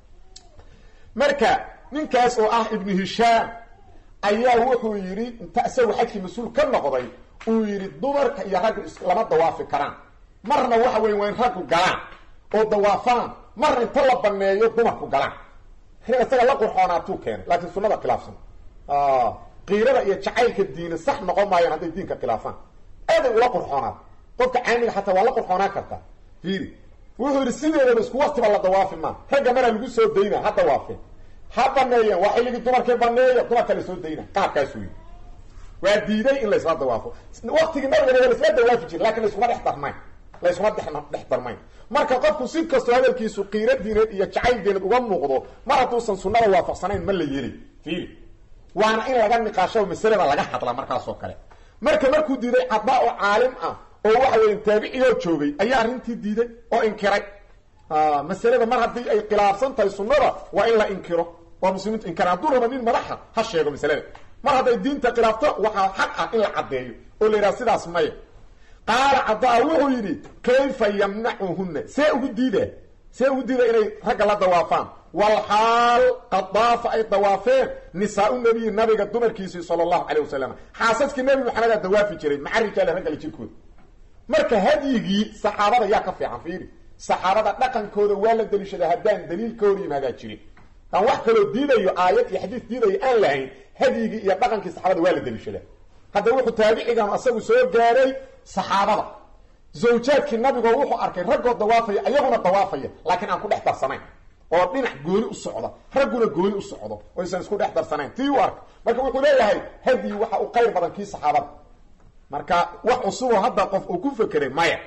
S1: marka ninkaas oo ah ibnu hishaam ayaa wuxuu yidhi inta isagu xajkii mas-uul ka noqday uu yidhi dumarka iyo raggu lama dawaafi karaan marna waxa weya waa in raggu galaan oo dawaafaan marna inta la baneeyo dumarku galaan isaga la qurxoonaatuu keenay laakiin sunada khilaafsan qiirada iyo jacaylka diina sax noqon maayaan hadday diinka khilaafaan aaday ula qurxoonaa qofka caamiga xataa waa la qurxoonaan kartaa fiiri wuxuu yidhi sideedaba isku waktiba la dawaafi maa ragga maraa lagu soo dayna ha dawaafeen ha baneeyeen waa xilligii dumarkii baneeya dumarka la soo dayna qaabkaasuu yidhi waa diiday in laysla dawaafo waktigii nabigana waa laisla dawaafi jira lakin laiskuma dhex darnayn laysuma dhex dhex darmayn marka qofku si kastoo hadalkiisu qiiro diineed iyo jacayl diineed uga muuqdo mar hadduusan sunnada waafaqsanayn ma la yeli fiili waana in laga niqaasho masalada laga hadla markaasoo kale marka markuu diiday caddaa oo caalim ah oo waxa weya taabiciyoo joogay ayaa arrintii diiday oo inkiray masalada mar haddii ay khilaafsan tahay sunnada waa in la inkiro waa muslimiintu inkara hadduu raba nin madaxa ha sheego masalada mar hadday diinta khilaafto waxaa xaq ah in la caddeeyo oo la yidhaha sidaas maya qaala caddaa wuxuu yidhi kayfa yamnacuhunna see ugu diida see ugu diida inay ragga la dawaafaan walxaal qad daafa ay dawaafeen nisaa-u nabiyi nabiga dumarkiisii sala allahu calay wasalam xaasaskii nebi maxamedaa dawaafi jiray maca rijaale raggale jirkooda marka hadyigii saxaabada yaa ka fiican fiiri saxaabada dhaqankooda waa la daliishadaa haddaan daliil ka hor yimaadaa jirin aan wax kaloo diidayo aayad iyo xadiis diidayo aan lahayn hadyigii iyo dhaqankii saxaabada waa la daliishadaa hadda wuxuu taabicigan asagu soo gaaray saxaabada zawjaadkii nabigoo wuxuu arkay raggoo dawaafaya ayaguna dawaafaya laakiin aan ku dhex darsanayn oo dhinac gooni u socda ragguna gooni u socdo oo aysan isku dhex darsanayn tii u arkay marka wuxuu leeyahay hadyi waxa u qayr badan kii saxaabada marka wax cusuboo hadda qof uu ku fekeray maya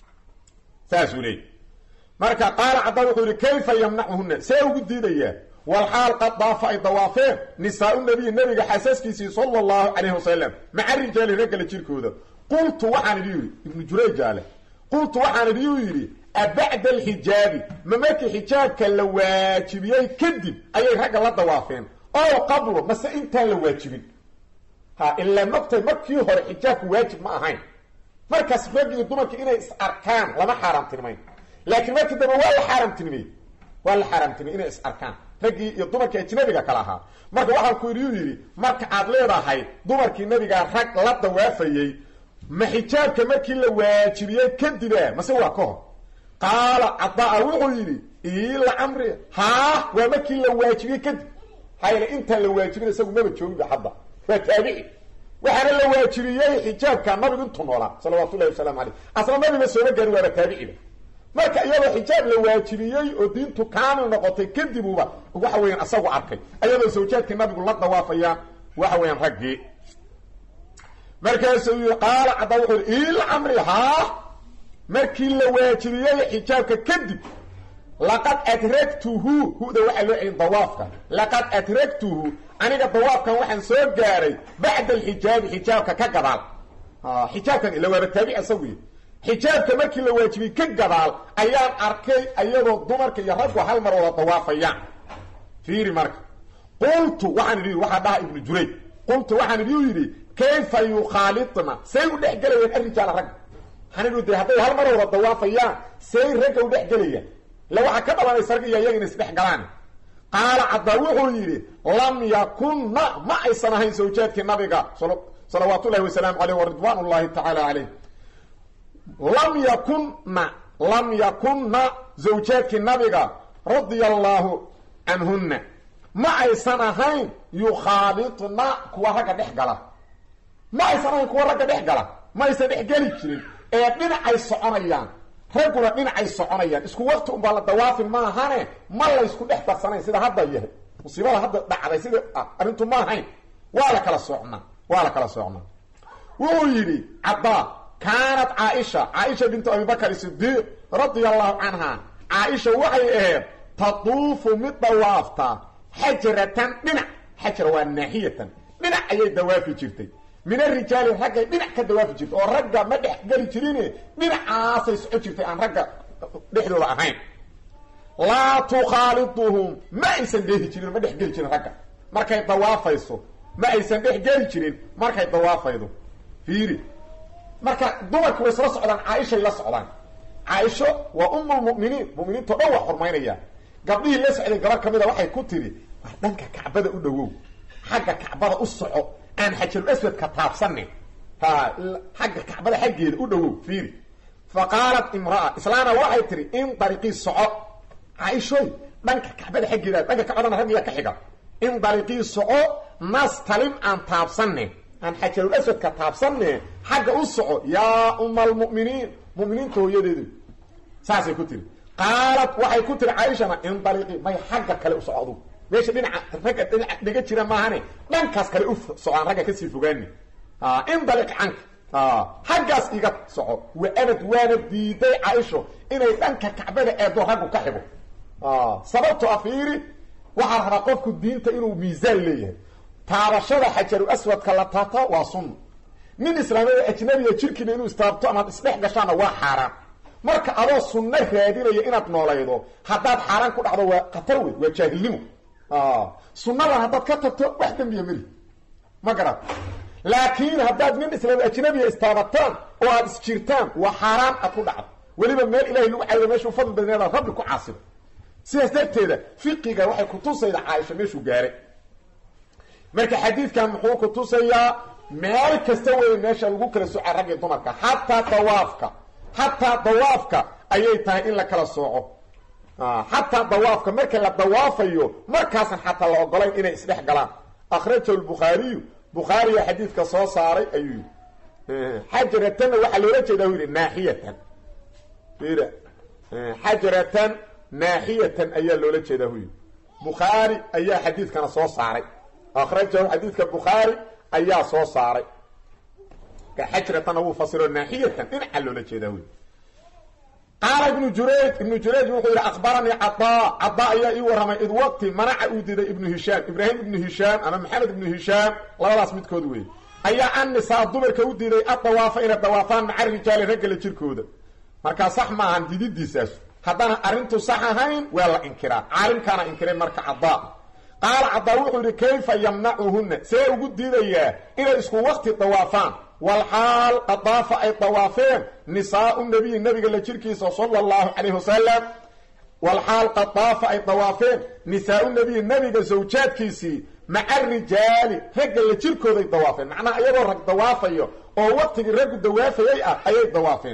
S1: saasuu leeyay marka qaala caddaa wuxuu yihi kayfa yamnacuhuna see ugu diidayaa walxaal qad daafa ay dawaafeen nisaa-u nabiyi nabiga xaasaskiisii sala allahu calayhi wasalam maca rijaali raggala jirkooda qultu waxaan idhi yidhi ibnu jurayjaale qultu waxaan idhi u yidhi abacda alxijaabi ma markii xijaabka la waajibiyey kadib ayay ragga la dawaafeen oo qablo mase intaan la waajibin ha ilaa mogtay markii hore xijaabku waajib ma ahayn markaas rag iyo dumarka inay is arkaan lama xaaraamtinimayn laakiin markii dambe waa la xaaraamtinimey waa la xaaraamtinimey inay is arkaan raggii iyo dumarkii ajnabiga kale ahaa marka waxaan ku yidhi u yidhi marka aad leedahay dumarkii nabigaa rag la dawaafayey ma xijaabka markii la waajibiyey kadiba mase waa ka hor qaala cadaa wuxuu yidhi ila camri haa waa markii la waajibiyey kadib hayla intaan la waajibin isagu maba joogiba hadda waa taabici waxaana la waajibiyey xijaabka nabigu intuu noolaa salawaatu llahi wasalaamu caleyh asla nabiga sooma gaari waaba taabiciba marka iyadoo xijaab la waajibiyey oo diintu kaamil noqotay kadibuba waxa weeyaan asagu arkay ayadoo zawjaadkii nabigu la dawaafayaan waxa weeyaan raggii markaasuu yii qaala caddaa wuxuu yidhi ila camri haa markii la waajibiyey xijaabka kadib laqad adragtuhu huda waxaa loo celin dawaafka laqad adragtuhu aniga dawaafkan waxaan soo gaaray bacda alxijaabi xijaabka ka gadaal xijaabkan ila waaba taabic isagu yii xijaabka markii la waajibiyey ka gadaal ayaan arkay ayadoo dumarka iyo raggu hal mar wada dawaafayaan fiiri marka qultu waxaan idhi waxaa dhaha ibnu jurayj qultu waxaan idhi u yidhi kayfa yukhaalidna say u dhex gelayaan arijaala ragga waxaan idhi de hadday hal mar wada dawaafayaan say ragga u dhex gelayaan ila waxaa ka dhalanaysa rag iyo iyaga inay isdhex galaan qaala caddaa wuxuu yidhi lam yakunna ma aysan ahayn zawjaadkii nabiga salawaat ullahi wasalaamu caleyh waridwaan ullahi tacaala caleyh lam yakunna lam yakunna zawjaadkii nabiga radia allaahu canhunna ma aysan ahayn yukhaalidna kuwa ragga dhex gala ma aysan ahayn kuwa ragga dhex gala ma aysan dhex geli jirin ee dhinacay soconayaan ragguna dhinacay soconayaan isku wakti unbaa la dawaafin ma ahane ma laysku dhex darsanayn sida hadda yahay musiibada hadda dhacday sida arrintu ma ahayn waa la kala socnaa waa la kala socnaa wuxuu yidhi caddaa kaanat caaisha caaisha bintu abibakr sidiiq radia allahu canha caaisha waxay ahayd tatuufu mid dawaafta xajaratan dhinac xajara waa naaxiyatan dhinac ayay dawaafi jirtay min arijaali raggay dhinac ka dawaafi jirtay oo ragga ma dhex geli jirine dhinacaasay soco jirtay aan ragga dhexdooda ahayn laa tukhaaliduhum ma aysan dheehi jirin ma dhex geli jirin ragga markay dawaafayso ma aysan dhex geli jirin markay dawaafaydo fiiri marka dumarku way isla socdaan caaishay la socdaan caaisho waa umulmuminiin muminiintao dhan waa xurmaynaya gabdhihii la socday gabar ka mida waxay ku tidhi war dhanka kacbada u dhowow xagga kacbada u soco aan xajarul aswadka taabsanin ha xagga kacbada xaggeeda u dhowow fiiri fa qaalat imraa islaana waxay tihi in dariiqii soco caaishoy dhanka kacbada xaggeeda dhanka kacbadana raggiya ka xiga in dariiqii soco nastalim aan taabsanin aan xajarul aswadka taabsanne xagga u soco yaa uma almu'miniin mu'miniinta hooyadeedu saasay ku tiri qaalat waxay ku tiri caaishana indaliqi may xagga kale u soco adugu meesha dhinaca ragga dhinaca dhiga jira maahane dhankaas kale u socaan ragga kasii fogaani indaliq canka xaggaas iga soco wa abad waana diiday caaisho inay dhanka kacbada eedo raggu ka xigo sababto a fiiri waxaa rabaa qofku diinta inuu miisaan leeyahay taabashada xajaru aswadka la taabta waa sunna nin islaamada ajnabiga jirkiina inuu istaabto amaad isdhex gashaana waa xaaraan marka adoo sunno raadinaya inaad noolaydo haddaad xaaraan ku dhacdo waa khatar wey waa jaahilnimo sunnadan haddaad ka tagto wax dembiya meli ma garat laakiin haddaad nin islaam ajnabiga istaabataan oo aada isjirtaan waa xaaraan aad ku dhacdo weliba meel ilahay lagu caayo meeshuu fadli badneeda rabbi ku caasibo sidaas darteeda fiqiga waxay kutusayda caaisha meeshuu gaaray marka xadiidkan muxuu kutusayaa meel kasta wey meesha lagu kala soca rag iyo dumarka xataa dawaafka xataa dawaafka ayay tahay in la kala sooco xataa dawaafka marka la dawaafayo markaasan xataa la ogolayn inay isdhex galaan akhrajahu lbukhaariyu bukhaariya xadiidka soo saaray ayuu yidhi xajaratanna waxaa loola jeedaa u yidhi naaxiyatan ir xajaratan naaxiyatan ayaa loola jeedaa hu yidhi bukhaari ayaa xadiidkana soo saaray akhrajahu xadiidka bukhaari ayaa soo saaray xajratanna wuu fasiro naaxiyatan dhinaca loola jeedaa wy qaala ibnu jurayj ibnu jurayj wuxuu yidhi akhbaranii cadaa cadaa ayaa ii warramay id waqti manaca uu diiday ibnu hishaam ibraahim ibnu hishaam ama maxamed ibnu hishaam labadaas midkood weeye ayaa annisaa dumarka u diiday addawaafa inay dawaafaan maca rijaali raggala jirkooda markaa sax maahan dididiisaas haddana arrintu sax ahayn waa la inkiraa caalimkaana inkiray marka cadaa qaala cadaa wuxuu yidhi kayfa yamnacuhunna see ugu diidayaa inay isku wakti dawaafaan walxaal qadaafa ay dawaafeen nisaau nabiyi nabiga la jirkiisa sala allahu calayhi wasalam walxaal qadaafa ay dawaafeen nisaau nabiyi nabiga sawjaadkiisii maca rijaali ragga la jirkooday dawaafeen macnaha iyagoo rag dawaafayo oo waktigii raggu dawaafayay ah ayay dawaafeen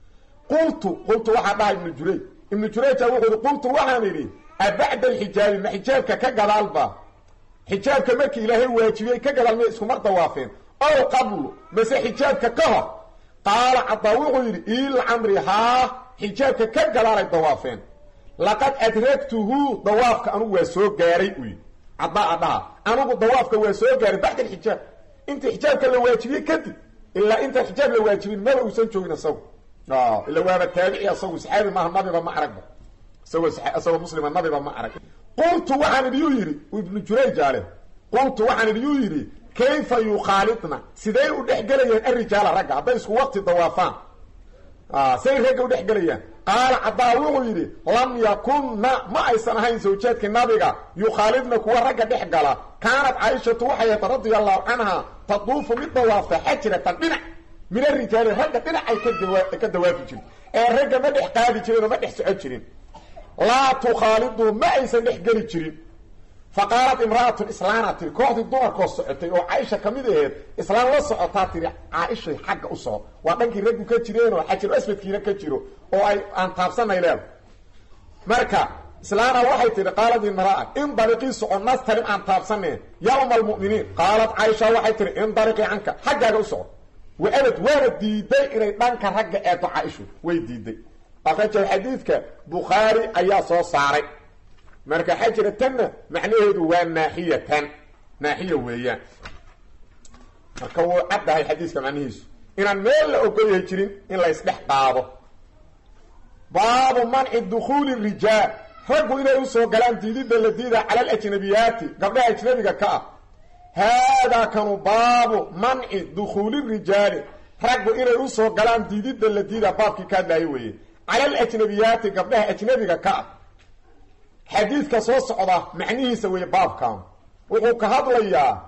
S1: qultu qultu waxaa dhaha ibnu jurayj ibnu jurayja wuxuu yidhi qultu waxaan idhi abacda alxijaabi ma xijaabka ka gadaalba xijaabka markii ilaahay waajibiyey ka gadaal miyay iskumar dawaafeen ow qablu mase xijaabka ka hor qaala cadaa wuxuu yidhi ilcamri haa xijaabka ka gadaalay dawaafeen laqad adragtuhu dawaafka anugu waa soo gaaray u yidhi cadaa adhaha anugu dawaafka waa soo gaaray bacda alxijaab intii xijaabka la waajibiyey kadib ilaa intaan xijaab la waajibin maba uusan joogin isagu ila waaba taabici asagu saxaabi maaha nabiba ma aragba isagoo isagoo muslima nabiba ma arag qultu waxaan idhi yuu yidhi ibnu jurayj ale qultu waxaan idhi yuu yidhi kayfa yukhaalidna siday u dhexgelayaan arijaala ragga hadday isku waqti dawaafaan say ragga udhexgelayaan qaala cadaa wuxuu yidhi lam yakunna ma aysan ahayn sawjaadkii nabiga yukhaalidna kuwa ragga dhex gala kaanat caaishatu waxay ahayd radia allahu canha taduufu mid dawaafta xajratan dhinac min arijaali ragga dhinacay ka dawaafi jirin ee ragga ma dhex qaadi jirin oo ma dhex socon jirin laa tukhaalidu ma aysan dhex geli jirin fa qaalat imra'atun islaana tiri kooxdii dumarkoo socotay oo caaisha ka mid aheed islaan la socotaa tiri caaishay xagga u soco waa dhankii raggu ka jireenoo xajaru aswadkiina ka jiro oo ay aan taabsanay leeda marka islaana waxay tihi qaalat imra'a in dariiqii soco nastarim aan taabsaneen yaa uma almu'miniin qaalat caaisha waxay tihi in dariiqii canka xaggaaga u soco waabad waana diiday inay dhanka ragga eedo caaishu way diiday akrajahu xadiidka bukhaari ayaa soo saaray marka xajratanna macnaheedu waa naaxiyatan naaxiya weeyaan marka wuu caddahay xadiiska macnihiisu inaan meel la ogolyahay jirin in la ysdhex qaado baabu manci dukuuli rijaal raggu inay usoo galaan diididda la diida cala alajnabiyaati gabdhaha ajnabiga ka ah haadaa kanu baabu manci dukhuuli rijaali raggu inay usoo galaan diididda la diida baabkii ka hadlaayo weeye cala alajnabiyaati gabdhaha ajnabiga ka ah xadiidka soo socda macnihiisa weeye baabkan wuxuu ka hadlayaa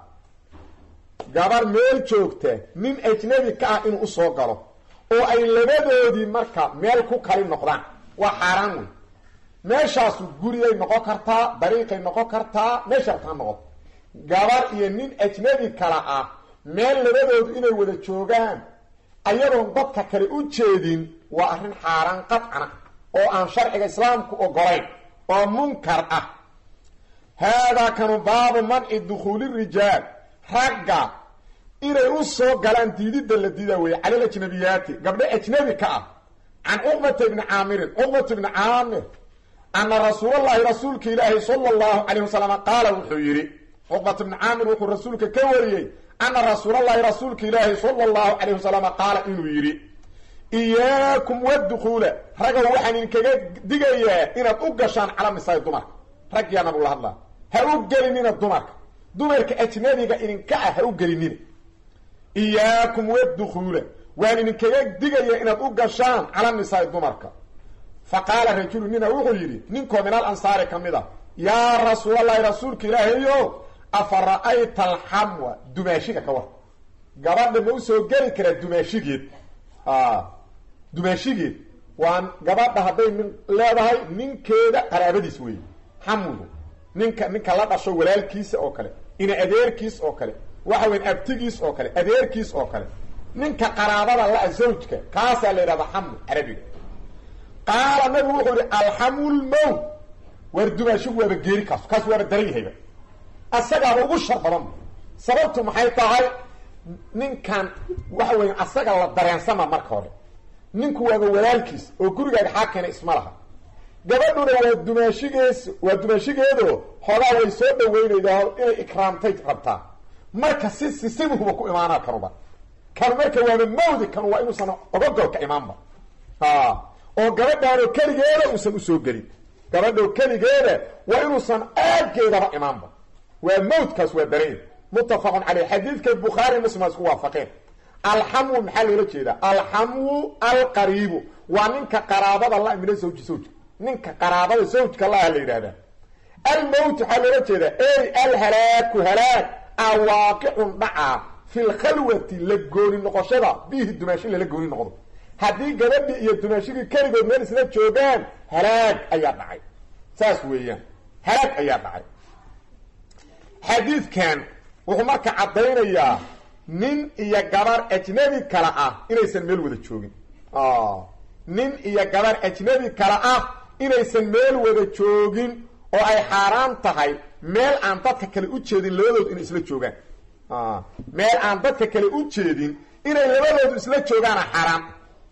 S1: gabar meel joogta nin ajnabi ka ah inuu usoo galo oo ay labadoodii marka meel ku kali noqdaan waa xaaraan wey meeshaasu guriyay noqon kartaa dariiqay noqon kartaa meesha rabtaa noqoto gabar iyo nin ajnabi kala ah meel labadoodu inay wada joogaan ayadoon dadka kale u jeedin waa arrin xaaraan qadcana oo aan sharciga islaamku ogolayn oo munkar ah haadaa kanu baabu manci dukhuuli rijaal ragga inay u soo galaan diididda la diida weeye cala alajnabiyaati gabdho ajnabi ka ah can cuqbata ibni caamirin cuqbata ibni caamir ana rasuulallahi rasuulka ilaahi sala allahu calayh wasalam qaala wuxuu yidhi cuqbata ibni caamir wuxuu rasuulka ka wariyey ana rasuulallahi rasuulka ilaahi sala allahu calayh wasalam qaala inuu yidhi iyaakum waddukuula ragow waxaan idinkaga digayaa inaad u gashaan cala nisaai dumarka raggiyaa nabigula hadlaa ha u gelinina dumarka dumarka ajnabiga idinka ah ha u gelinina iyaakum waddukuula waan idinkaga digayaa inaad u gashaan cala nisaai dumarka fa qaala rajulu nina wuxuu yidhi ninkoo min al ansaari ka mid a yaa rasuulallahi rasuulka ilaahayo afa ra'ayta alxamwa dumaashiga ka war gabadha ma usoo geli karaa dumaashigeed dumaashigeed waa gabadha hadday nin leedahay ninkeeda qaraabadiis weeye xamwigu ninka ninka la dhasho walaalkiisa oo kale ina adeerkiis oo kale waxa weyn abtigiis oo kale adeerkiis oo kale ninka qaraabada la zawjka kaasaa la yidhahdaa xamwi carabiga qaala nabigu wuxuu yihi alxamu lmowt waar dumaashigu waaba geeri kaas kaas waaba daran yahayba asagaaba ugu shar badan sababtu maxay tahay ninkan waxa weya asaga la dareensama marka hore ninku waaba walaalkiis oo gurigaaga xaakena isma laha gabadhuna waa dumaashigees waa dumaashigeedo xoogaa way soo dhaweynaydaa inay ikraamtay rabtaa marka si sisibuhuba ku imaanaa kanuba kanu marka waaba mawdi kanu waa inuusan ogogolka imaanba oo gabadhaanoo keligeeda uusan usoo gelin gabadhoo keligeeda waa inuusan aaggeedaba imaanba waa mawdkaas waa daranya muttafaqun caleyh xadiidka bukhaari muslim waa isku waafaqeen alxamwu maxaa loola jeedaa alxamwu alqariibu waa ninka qaraabada la mina zawji zawjka ninka qaraabada zawjka la ah la yidhahdaa almowt waxaa loola jeedaa ey alhalaaku halaag a waaqicun dhacaa fi lkhalwati la gooni noqoshada bihi dumaashi lala gooni noqdo haddii gabadhii iyo dumaashigii keligood meel isla joogaan halaag ayaa dhacay saas weeyaan halaag ayaa dhacay xadiidkan wuxuu marka caddaynayaa nin iyo gabar ajnabi kale ah inaysan meel wada joogin nin iyo gabar ajnabi kale ah inaysan meel wada joogin oo ay xaaraan tahay meel aan dadka kale u jeedin labadoodu inay isla joogaan meel aan dadka kale u jeedin inay labadoodu isla joogaana xaaraan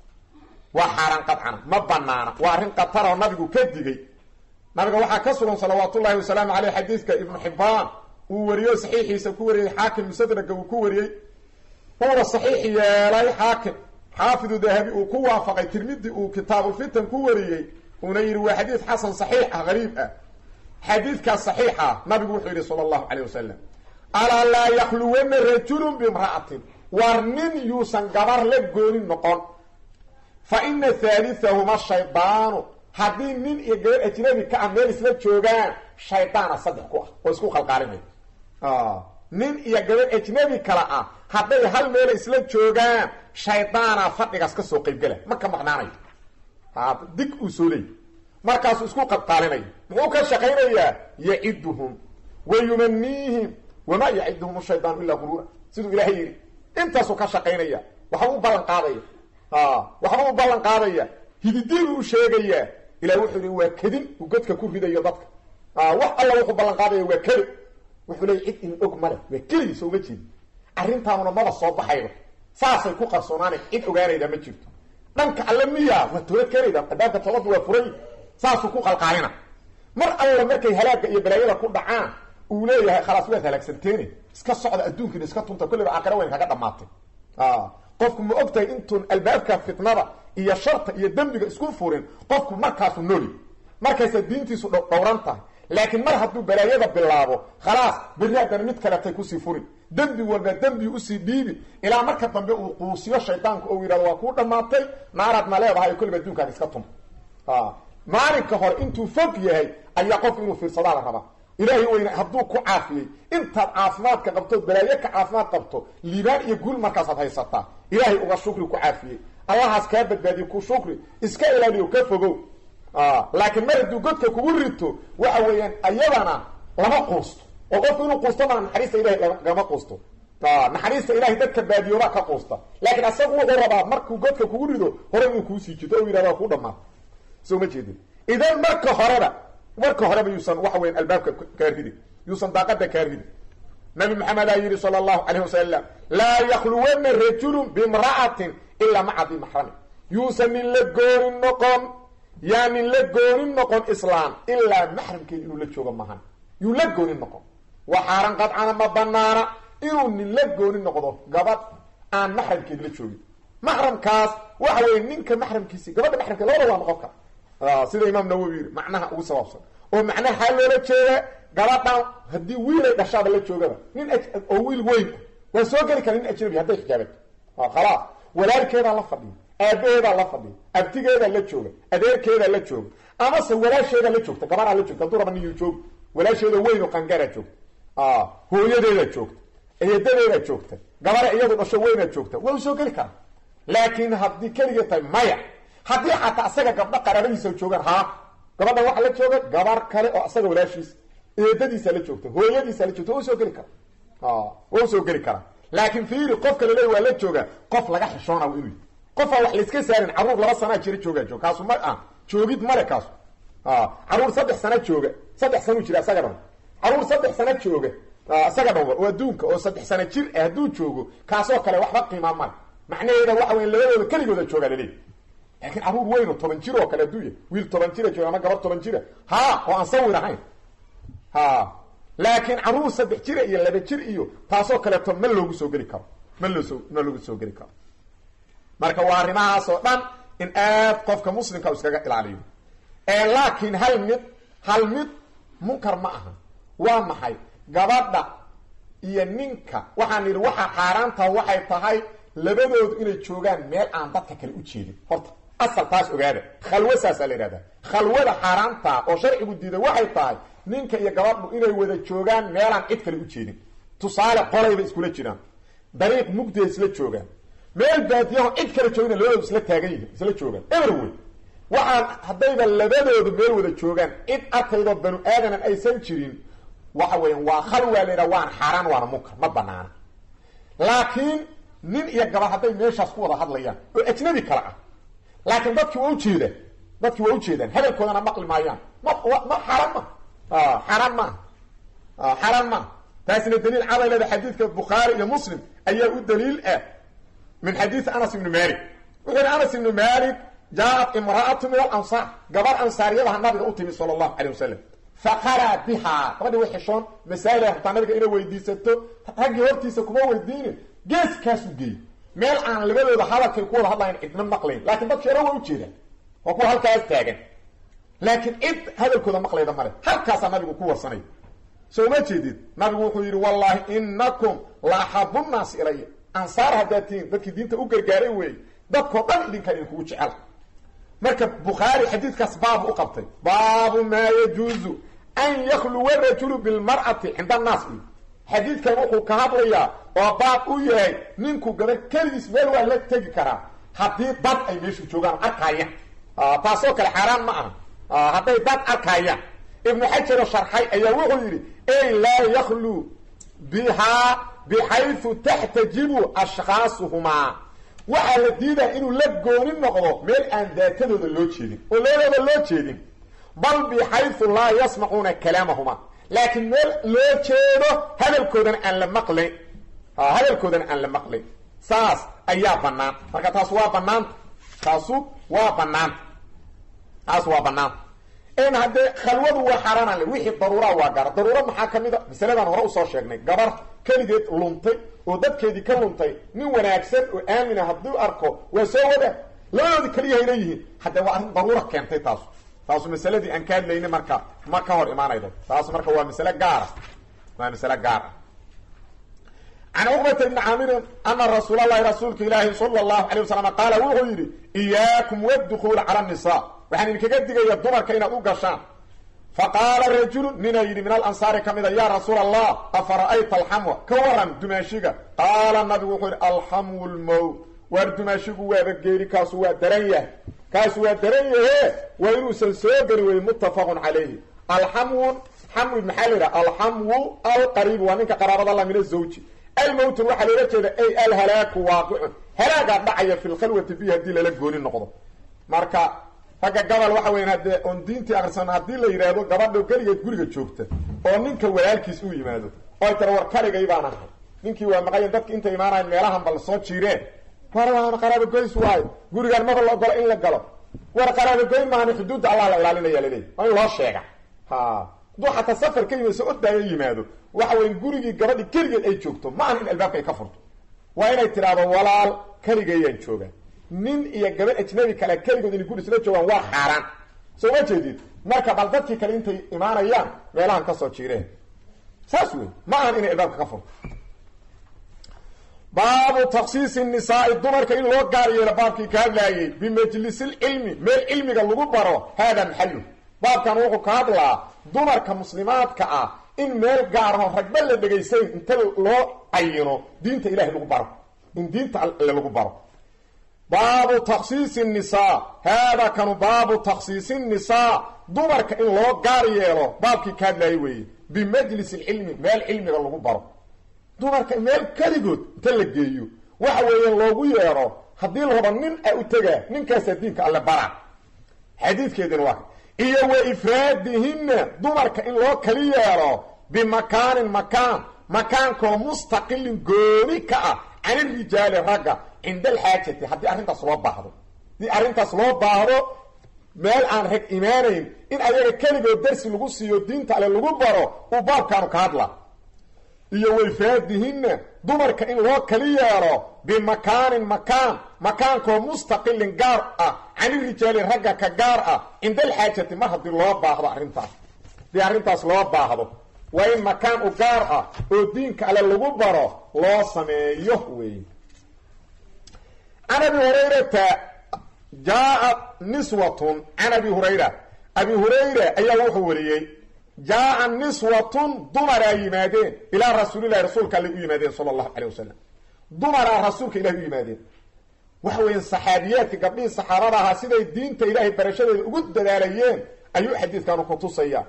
S1: waa xaaraan qadcana ma banaana waa arrin qataroo nabigu ka digay nabiga waxaa ka sugan salawaatullaahi wasalaamu caleyh xadiidka ibnu xibbaan uu wariyo saxiixiisa ku wariyey xaakim musadraga uu ku wariyey uuna saxiix yeelay xaakim xaafidu dahabi uu ku waafaqay tirmidi uu kitaabulfitan ku wariyey uuna yidhi waa xadiid xasan saxiix ah hariib ah xadiidkaas saxiixa nabigu wuxuu yidhi sala allahu caleyh wasalam alaa laa yakhluwanna rajulun bimra'atin war nin yuusan gabar la goonin noqon fa ina haalitahuma shaydaanu haddii nin iyo gabar ajnabi ka ah meel isla joogaan shaydaana saddex ku ah oo isku qalqaalinaya nin iyo gabar ajnabi kale ah hadday hal meel isla joogaan shaydaana fadhigaas ka soo qaybgala ma ka maqnaanayo dig uu soo leeyay markaasuu isku qalqaalinayo muxuu ka shaqaynayaa yaciduhum wa yumaniihim wamaa yaciduhum shaydaanu ilaa guruura siduu ilaahay yidhi intaasuu ka shaqaynaya waxba u ballan qaadaya waxba u ballan qaadaya hididiibuu u sheegayaa ilahi wuxuu yihi waa kadin uu godka ku ridayo dadka wax alla wuxuu ballan qaadaya waa keli wuxuu leey cid in og male waa keligiisa uma jeedi arrintaanuna maba soo baxayba saasay ku qarsoonaana cid ogaanayda ma jirto dhanka alle miya waa toobad keenayda adaabka toobadda waa furay saasuu ku qalqaalina mar alla markay halaaga iyo balaayada ku dhacaan uu leeyahay khalaas waad halaagsanteene iska socda adduunkiina iska tunta kulliba aakhira weyn kaga dhamaatay qofku ma og tahay intuun albaabka fitnada iyo sharta iyo dembiga isku furin qofku markaasuu nooli markaysa diintiisu dhowran tahay laakiin mar hadduu balaayada bilaabo khalaas berri haddana mid kaletay kusii furin dembi walba dembi usii dhiibi ilaa marka dambe uu quusiyo shaydaanku ou yidhahdo waa kuu dhammaatay naaraadna leedahay kulliba adduunkaan iska tun maalinka hore intuu fog yahay ayaa qofku inuu fiirsadaa la rabaa ilaahay weyne hadduu ku caafiyey intaad caafimaadka qabtood balaayo ka caafimaad qabto liibaan iyo guul markaasaad haysataa ilaahay uga shukri ku caafiyey allahaas kaa badbaadiye ku shukri iska ilaaliyo ka fogow laakiin mar hadduu godka kugu rito waxa weeyaan ayadana lama quusto oo qofku inuu quusto maa naxariista ilahay lagama quusto naxariista ilahay dadka baadiyooba ka quusta laakiin asagu wuxuu rabaa markuu godka kugu rido hore inuu kuusii jito o yidhahda ku dhamaata soo ma jeedin idan marka horeba marka horeba yuusan waxa weyan albaabka kaa ridin yuusan daaqada kaa ridin nabi maxamed aa yidhi sala allahu calayh wasalam laa yakhluwanna rajulun bimra'atin ilaa maca di maxrami yuusan nin la goonin noqon yaa nin la goonin noqon islaam ilaa maxramkeeda inuu la joogo mahan yuu la goonin noqon wa xaaran qadcana ma banaana inuu nin la gooni noqdo gabadh aan maxramkeed la joogin maxramkaas waxa weye ninka maxramkiisi gabadha maxramkeed labada waa noqon kara sida imaam nawowi yiri macnaha ugu sabaabsan oo macnaha xaa loola jeeda gabadhan haddii wiilay dhashaaba la joogaba nin oo wiil weyn waa soo geli kara nin ajnabi hadday xijaabato khalaas walaalkeedaa la fadhiya aabaheedaa la fadhiya abtigeedaa la jooga adeerkeedaa la jooga amase walaasheedaa la joogta gabaraa la joogta hadduu raba niyu jooga walaasheeda weyn oo qangaaraa joogta hooyadeedaa joogta eedadeedaa joogta gabara iyadu dhasho weynaa joogta waa u soo geli karaa laakiin haddii keligee tahay maya haddii xataa asaga gabdho qaraabadiisa joogaan haa gabadhan waxaa la jooga gabar kale oo asaga walaashiisa eedadiisa la joogta hooyadiisa la joogta waa usoo geli karaa waa usoo geli karaa laakiin fiiri qofka laleey waa la jooga qof laga xishoona inuu yahy qofaa wax layska saarin carruur laba sanaa jira joogaa joog kaasu ma ah joogid male kaasu carruur saddex sana jooga saddex sanuu jira isaga dhan carruur saddex sana jooga isaga dhanba oo adduunka oo saddex sana jir ah hadduu joogo kaasoo kale waxba qiimaa male macnaheeda waxa weya labadooda keligooda joogaa laleey laakiin carruur weyn oo toban jir oo kale hadduu yahy wiil toban jira jooga ama gabar toban jira ha oo aan sawir ahayn ha laakiin carruur saddex jira iyo laba jir iyo taasoo kaleeto ma loogu soo geli karo ma loosoo ma loogu soo geli karo marka waa arrimahaas oo dhan in aad qofka muslimka u iskaga ilaaliyo laakiin hal mid hal mid munkar ma aha waa maxay gabadha iyo ninka waxaan yidhi waxaa xaaraantaha waxay tahay labadoodu inay joogaan meel aan dadka kale u jeedin horta asal taas ogaada khalwo saasaa la yidhahdaa khalwada xaaraantaa oo sharcigu diiday waxay tahay ninka iyo gabadhu inay wada joogaan meelaan cid kale u jeedin tusaale qolayba iskula jiraan dariiq mugdiya isla joogaan meel baadiyaho cid kale joogina labadoodu isla taagan yihin isla joogaan eber wey waxaan haddayba labadoodu meel wada joogaan cid arkaydoo banu aadaman aysan jirin waxa weeyaan waa khalwa la yidhaha waan xaaraan waana munkar ma banaana laakiin nin iyo gabadh hadday meeshaas ku wada hadlayaan oo ajnabi kale ah laakiin dadkii waa ujeedaan dadkii waa ujeedaan hadalkoodana maqli maayaan ma ma xaaraan ma xaaraan maaha xaaraan maaha taasina daliil caday leeda xadiidka bukhaari iyo muslim ayaa u daliil ah min xadiidi anas ibni malik wuxuu yihi anas ibni malik jaaat imra'atu min alansaar gabar ansaaryadaha nabiga u timi sala allahu calay wasalam faqaraa bihaa gabadhi way xishoon masaa'il ay rabtaa nabiga inay weydiisato raggii hortiisa kuma weydiinin geeskaasu geey meel aan labadooda hadalkay ku wada hadlayan cidna maqlayn laakiin dadki hore waa ujeedaan waa kuwa halkaas taagan laakiin cid hadalkooda maqlayda male halkaasaa nabigu ku warsanay soo ma jeedid nabigu wuxuu yidhi wallaahi inakum la axabu nnaasi ilaya ansaar haddaad tihiin dadkii diinta u gargaaray weeye dadkoo dhan idinkaan idinkugu jecela marka bukhaari xadiidkaas baabu u qabtay baabu maa yajuuzu an yakluwa rajulu bilmar'ati cinda annaas iyo xadiidkan wuxuu ka hadlayaa oo baab u yahay ninku gabadh keligiis meel waa la tegi karaa haddii dad ay meeshu joogaan arkaayaan taasoo kale xaaraan ma aha hadday dad arkaayaan ibnu xajaroo sharxay ayaa wuxuu yidhi ey laa yaklu bihaa bixaysu taxtajibu ashkhaasuhumaa waxaa la diidaa inuu la gooni noqdo meel aan daatadooda loo jeedin oo labadooda loo jeedin bal bixaysu laa yasmacuuna kalaamahuma laakiin meel loo jeedo hadalkoodana aan la maqlayn hadalkoodana aan la maqlayn saas ayaa bannaan marka taas waa banaanta taasu waa banaanta taas waa banaanta n haddee khalwadu waa xaaraanale wixii daruuraa waa gaara daruuro maxaa ka mid a masaladan hore usoo sheegnay gabar keligeed luntay oo dadkeedii ka luntay nin wanaagsan oo aamina hadduu arko waa soo wada labadoodi keliyahay leeyihiin haddee waa arrin daruura keentay taasu taasu masaladii aan ka hadlayna marka ma ka hor imaanaydo taas marka waa masale gaara waa masale gaar ah can cuqbata ibni caamirin ana rasuul allahi rasuulka ilaahi sala allahu calay wasalam qaala wuxuu yidhi iyaakum waddukuula cala annisaa waxaan idinkaga digaya dumarka inaad u gashaan faqaala rajulu ninaa yidhi min alansaari ka mida yaa rasuula allah afara'ayta alxamwa ka waran dumaashiga qaala nabigu wuxuu yidhi alxamwu lmowt waar dumaashigu waaba geeri kaasu waa daran yahay kaasu waa daran yahe waa inuusan soo geli weye muttafaqun calayhi alxamwun xamwi maxaa la yidhaha alxamwu alqariibu waa ninka qaraabada la min azawji almowtun waxaa loola jeeda ay alhalaaku waaqicun halaagaa dhacaya fi lkhalwati bi haddii lala gooni noqdo marka ragga gabal waxa weyan haddee oon diintii akrisan haddii la yidhaahdo gabadho keligeed guriga joogta oo ninka walaalkiis u yimaado oy tara war kaligay baan ahay ninkii waa maqayan dadka intay imaanayan meelahan bal soo jiireen war waana qaraabogoys waayo gurigaan maba la ogolo in la galo war qaraabogoyn maahani xuduudda allah la ilaalinaya laleeyahy waa in loo sheega ha duu xataa safar ka yimid soo ordaayo yimaado waxa weya gurigii gabadhi keligeed ay joogto ma ahan in albaabka ay ka furto waa inay tidhaahdo walaal keligayaan joogaa nin iyo gabadh ajnabi kale keligood inay guri isla joogaan waa xaaraan soo ma jeedid marka bal dadkii kale intay imaanayaan meelahan kasoo jiireen saas wey ma ahan inay albaabka ka furto baabu taksiisi nisaai dumarka in loo gaar yeelo baabkii ka hadlaayey bimajlisilcilmi meel cilmiga lagu baro haadaa maxalu baabkan wuxuu ka hadlaa dumarka muslimaadka ah in meel gaarho ragba la dhegaysayn inta loo cayino diinta ilahay lagu baro in diinta alle lagu baro baabu taksiisi nisaa haadaa kanu baabu taksiisi nisaa dumarka in loo gaar yeelo baabkii ka hadlaayey weeye bimajlis ilcilmi meel cilmiga lagu baro dumarka meel keligood inta la geeyo waxa weeyaan loogu yeedho haddii la rabo nin a u tegaa ninkaasaa diinka alle bara xadiidkeedina waa iyo wa ifraadihinna dumarka in loo kali yeelo bimakaanin makaan makaankoo mustaqilin gooni ka ah canirijaali ragga cinda alxaajati haddii arrintaas loo baahdo haddii arrintaas loo baahdo meel aan rag imaanayn in ayaga keligood darsi lagu siiyo diinta alle lagu baro uu baabkaanu ka hadla iyo wayfaadihinna dumarka in loo kali yeelo bimakaanin makaan makaankoo mustaqilin gaar ah canirijaali ragga ka gaar ah cinda alxaajati mar haddii loo baahdo arrintaas haddii arrintaas loo baahdo waa in makaan u gaar ah oo diinka alle lagu baro loo sameeyo wey can abi hurayrata jaa niswatun can abi hurayra abi hurayra ayaa wuxuu wariyey jaa niswatun dumaraa yimaadeen ilaa rasuulilahi rasuulka alle u yimaadeen sala allahu calay wasalam dumaraa rasuulka ilahi u yimaadeen waxa weya saxaabiyaadka gabdhihii saxaabada ahaa siday diinta ilaahay barashadeeda ugu dadaalayeen ayuu xadiidkanu ku tusaya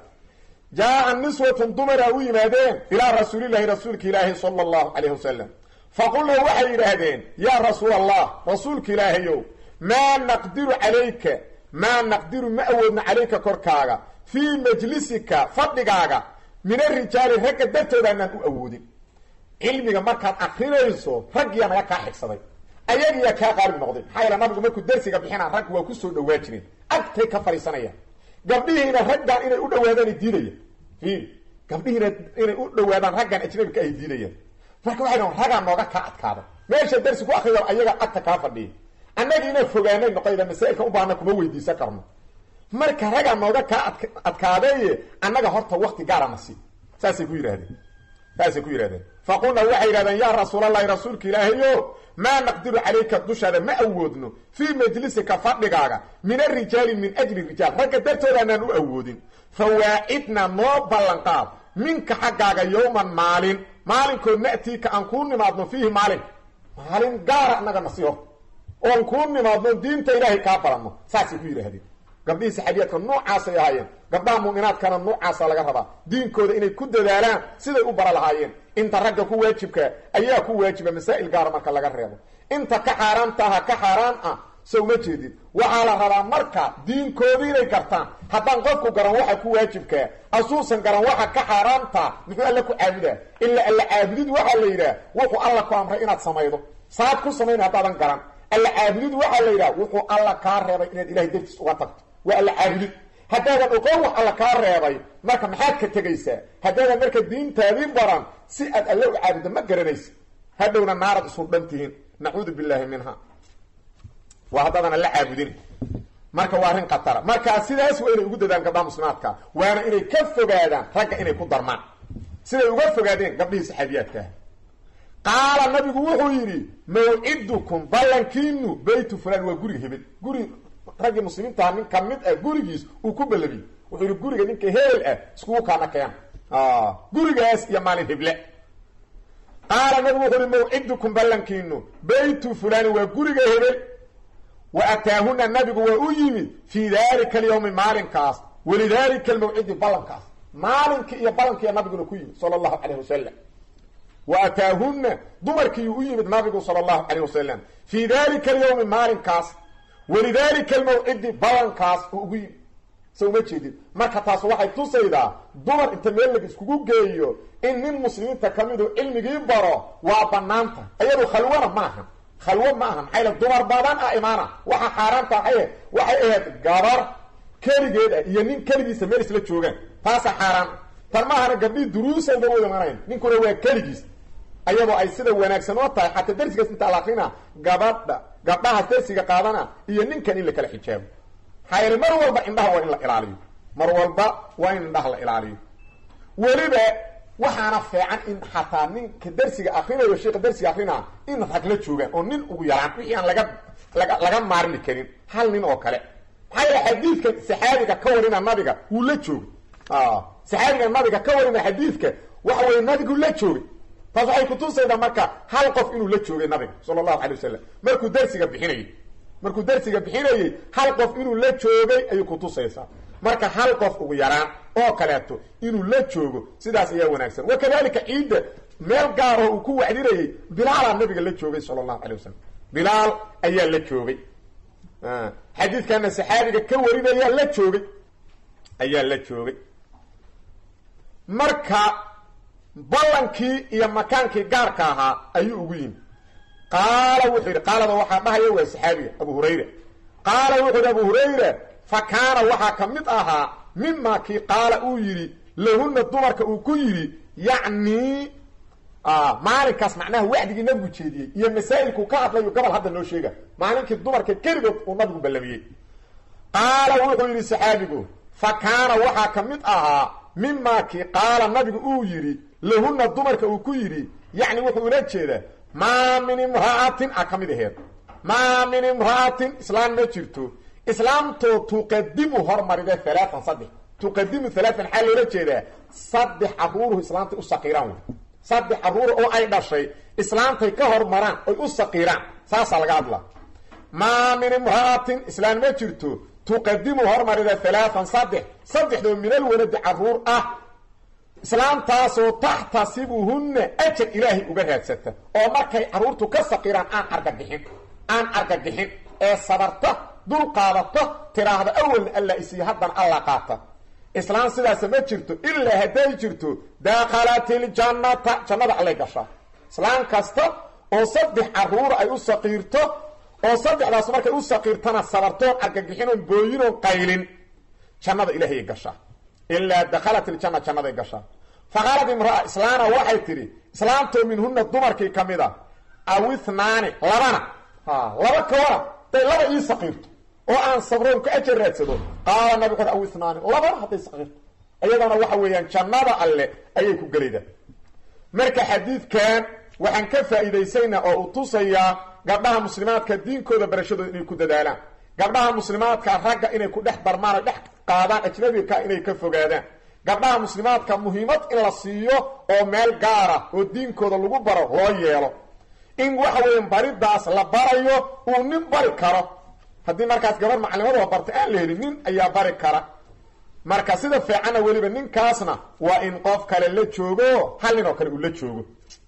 S1: jaa niswatun dumaraa u yimaadeen ilaa rasuulilahi rasuulka ilaahi sala allahu calayh wasalam faqulna waxay yidhaahdeen yaa rasuul allah rasuulka ilaahayow maa naqdiru calayka maa naqdiru ma awoodna calayka korkaaga fii majlisika fadhigaaga min arijaali ragga dartoodaanaan u awoodin cilmiga markaad akrinayso raggiyaa naga kaa xigsaday ayagiyaa kaa qaalib noqday maxaa yaele nabigu markuu darsiga bixinaa rag waa kusoo dhawaa jireen agtay ka fadhiisanayaan gabdhihiina raggan inay u dhawaadaan diidaya fiil gabdhihiina inay u dhawaadaan raggan ajnabika ay diidayaan marka waxay dhahan raggaa nooga kaa adkaada meesha darsi ku akriya ayaga agta kaa fadhiya annaga inaan fogaanay noqoyda masaa'ilka u baahna kuma weydiisan karno marka raggaa nooga kaa ad adkaadeeye annaga horta wakti gaarana si saasay ku yidhahdeen saasay ku yidhahdeen faqulna waxay yidhahdeen yaa rasuulallahi rasuulka ilaahayo maa naqdiru calayka dushaada ma awoodno fii majlisika fadhigaaga min arijaali min ajli rijaal ragga dartoodaanaan u awoodin fawaacidna noo ballanqaad minka xaggaaga yowman maalin maalinkood na'tiika aan kuu nimaadno fiihi maalin maalin gaara annaga nasi horta oon kuu nimaadno diinta ilaahay kaa baranno saasay ku yidhaahdeen gabdhihii saxaabiyaadka noocaasay ahaayeen gabdhaha mu'minaadkana noocaasa laga rabaa diinkooda inay ku dadaalaan siday u bara lahaayeen inta ragga ku waajibka ayaa ku waajiba masaa'il gaara marka laga reebo inta ka xaaraantaha ka xaaraan ah so uma jeedid waxaa la rabaa marka diinkoodii inay gartaan haddaan qofku garan waxa ku waajibkaa asuusan garan waxa ka xaaraanta muxuu alla ku caabudaa ilaa alla caabudid waxaa la yidhaah wuxuu alla ku amray inaad samaydo saad ku samayn haddaadan garan alla caabudid waxaa la yidhaha wuxuu alla kaa reebay inaad ilahay dartiis uga tagto waa alla caabudid haddaadan oqoon wax alla kaa reebay marka maxaad ka tegaysaa haddaadan marka diintaadii baran si aad alle u caabuddo ma garanaysa hadhowna naarad isu dhan tihiin nacuudu billaahi minha waa haddaadan alla caabudin marka waa arrin khatara marka sidaas waa inay ugu dadaan gabdhaha muslimaadka waana inay ka fogaadaan ragga inay ku darmaan siday uga fogaadeen gabdhihii saxaabiyaadkaah qaala nabigu wuxuu yidhi mawcidukum ballankiinu baytu fulan waa guriga hebel guri raggii muslimiintaha nin ka mid ah gurigiis uu ku ballamiyey wuxuu yidhi guriga ninka heel ah iskugu kaana keen gurigaas iyo maalin heble qaala nabigu wuxuu yihi mawcidukum ballankiinu baytu fulani waa guriga hebel wa ataahuna nabigu waa u yimid fii dalika alyawmi maalinkaas walidalika almawcidi ballankaas maalinkii iyo ballankiiya nabiguna ku yimid sala allahu calayh wasalam wa ataahunna dumarkiiyu u yimid nabigu sala allahu calayh wasalam fii dalika alyawmi maalinkaas walidalika almawcidi ballankaas uu ugu yimid sa uma jeedid marka taas waxay tusaydaa dumar inta meel lag iskugu geeyo in nin muslimiinta ka midu cilmigii baro waa banaanta iyadu khalwana maaha khalwo ma aha maxay le dumar badan ah imaana waxa xaaraanta waxay waxay ahayd gabar keligeed ah iyo nin keligiisa meel isla joogaan taasa xaaraan tan maahana gabdhii duruusa uga wada manayn ninkuna waa keligiis ayadoo ay sida wanaagsan oo tahay xataa darsigaas intaa la akrina gabadha gabdhahaas darsiga qaadana iyo ninkan in la kala xijaabo maxaa yeele mar walba indhaha waa in la ilaaliyo mar walba waa in indhaha la ilaaliyo weliba waxaana fiican in xataa ninka darsiga akrinayo sheika darsiga akrinaa in rag la joogaan oo nin ugu yaraan wixii aan laga laga laga maarmi karin hal nin oo kale maxaa yeele xadiidka saxaabiga ka warina nabiga wuu la joogay saxaabiga nabiga ka warina xadiidka waxa weye nabigu la joogay taas waxay kutusaydaa marka hal qof inuu la joogay nabiga sala allahu alay wasalam markuu darsiga bixinayay markuu darsiga bixinayey hal qof inuu la joogay ayay kutusaysaa marka hal qof ugu yaraan oo kaleeto inuu la joogo sidaas ayaa wanaagsan wa kadalika ciidda meel gaaroo uu ku wacdinayey bilaalaa nabiga la joogay sala allahu alay wasalam bilaal ayaa la joogay xadiidkana saxaabiga ka warinaya la joogay ayaa la joogay marka ballankii iyo makaankii gaarka ahaa ayuu ugu yimi qaala wuxuu yidhi qaalada waxaa dhahaya waa saxaabiga abu hurayra qaala wuxuu yidhi abu hurayra fa kaana waxaa ka mid ahaa mima kii qaala uu yidhi lahuna dumarka uu ku yidhi yacni maalinkaas macnaha wacdigii nabigu jeediyey iyo masaa'ilkuu ka hadlayo gobol hadda noo sheega maalinkii dumarka keligood uu nabigu ballamiyey qaala wuxuu yidhi saxaabigu fa kaana waxaa ka mid ahaa mima kii qaala nabigu uu yidhi lahuna dumarka uu ku yidhi yacni wuxuu ula jeedaa maa min imra'atin a ka mid aheed maa min imra'atin islaam ma jirto islaamtoo tuqadimu hormarida halaatan saddex tuqadimu halaatan xaa loola jeedaa saddex caruuruhu islaamtay u saqiiraan wey saddex caruur oo ay dhashay islaamtay ka hormaraan oy u saqiiraan saasaa laga hadlaa maa min imra'atin islaam ma jirto tuqadimu hormarida halaatan saddex saddexdoo minal waladi caruur ah islaamtaasoo taxtasibuhunna ajar ilaahay uga raadsata oo markay carruurtu ka saqiiraan aan argagixin aan argagixin ee sabarta dul qaadata tiraahda awalna alla isiiyo haddana alla qaata islaam sidaasa ma jirto ilaa hadday jirto daakhalatiljannata jannada allay gashaa islaam kasta oo saddex carruura ay u saqiirto oo saddexdaas markay u saqiirtana sabartoon argagixinoon booyinoon qaylin jannada ilaahayay gashaa ilaa dakhalat iljanna jannaday gashaa fa qaalad imraa islaana waxay tidhi islaamtoo minhuna dumarkii ka mid a aw ithnaani labana laba kawana day laba ii saqiirto oo aan sabroon ka ajar raadsado qaala nabi xu aw ithnaani labana hadday saqiirto iyadana waxa weeyaan jannada alle ayay ku gelaydaa marka xadiidkan waxaan ka faa'iidaysaynaa oo uu tusayaa gabdhaha muslimaadka diinkooda barashadooda inay ku dadaalaan gabdhaha muslimaadka ragga inay ku dhex darmaan o dhex qaadaan ajnabika inay ka fogaadaan gabdhaha muslimaadka muhiimad in la siiyo oo meel gaara oo diinkooda lagu baro loo yeelo in waxa weya baridaas la barayo uu nin bari karo haddii markaas gabar maclimadoo barta aan la helin nin ayaa bari kara marka sida fiicanna weliba ninkaasna waa in qof kale la joogo hal nin oo kale uu la joogo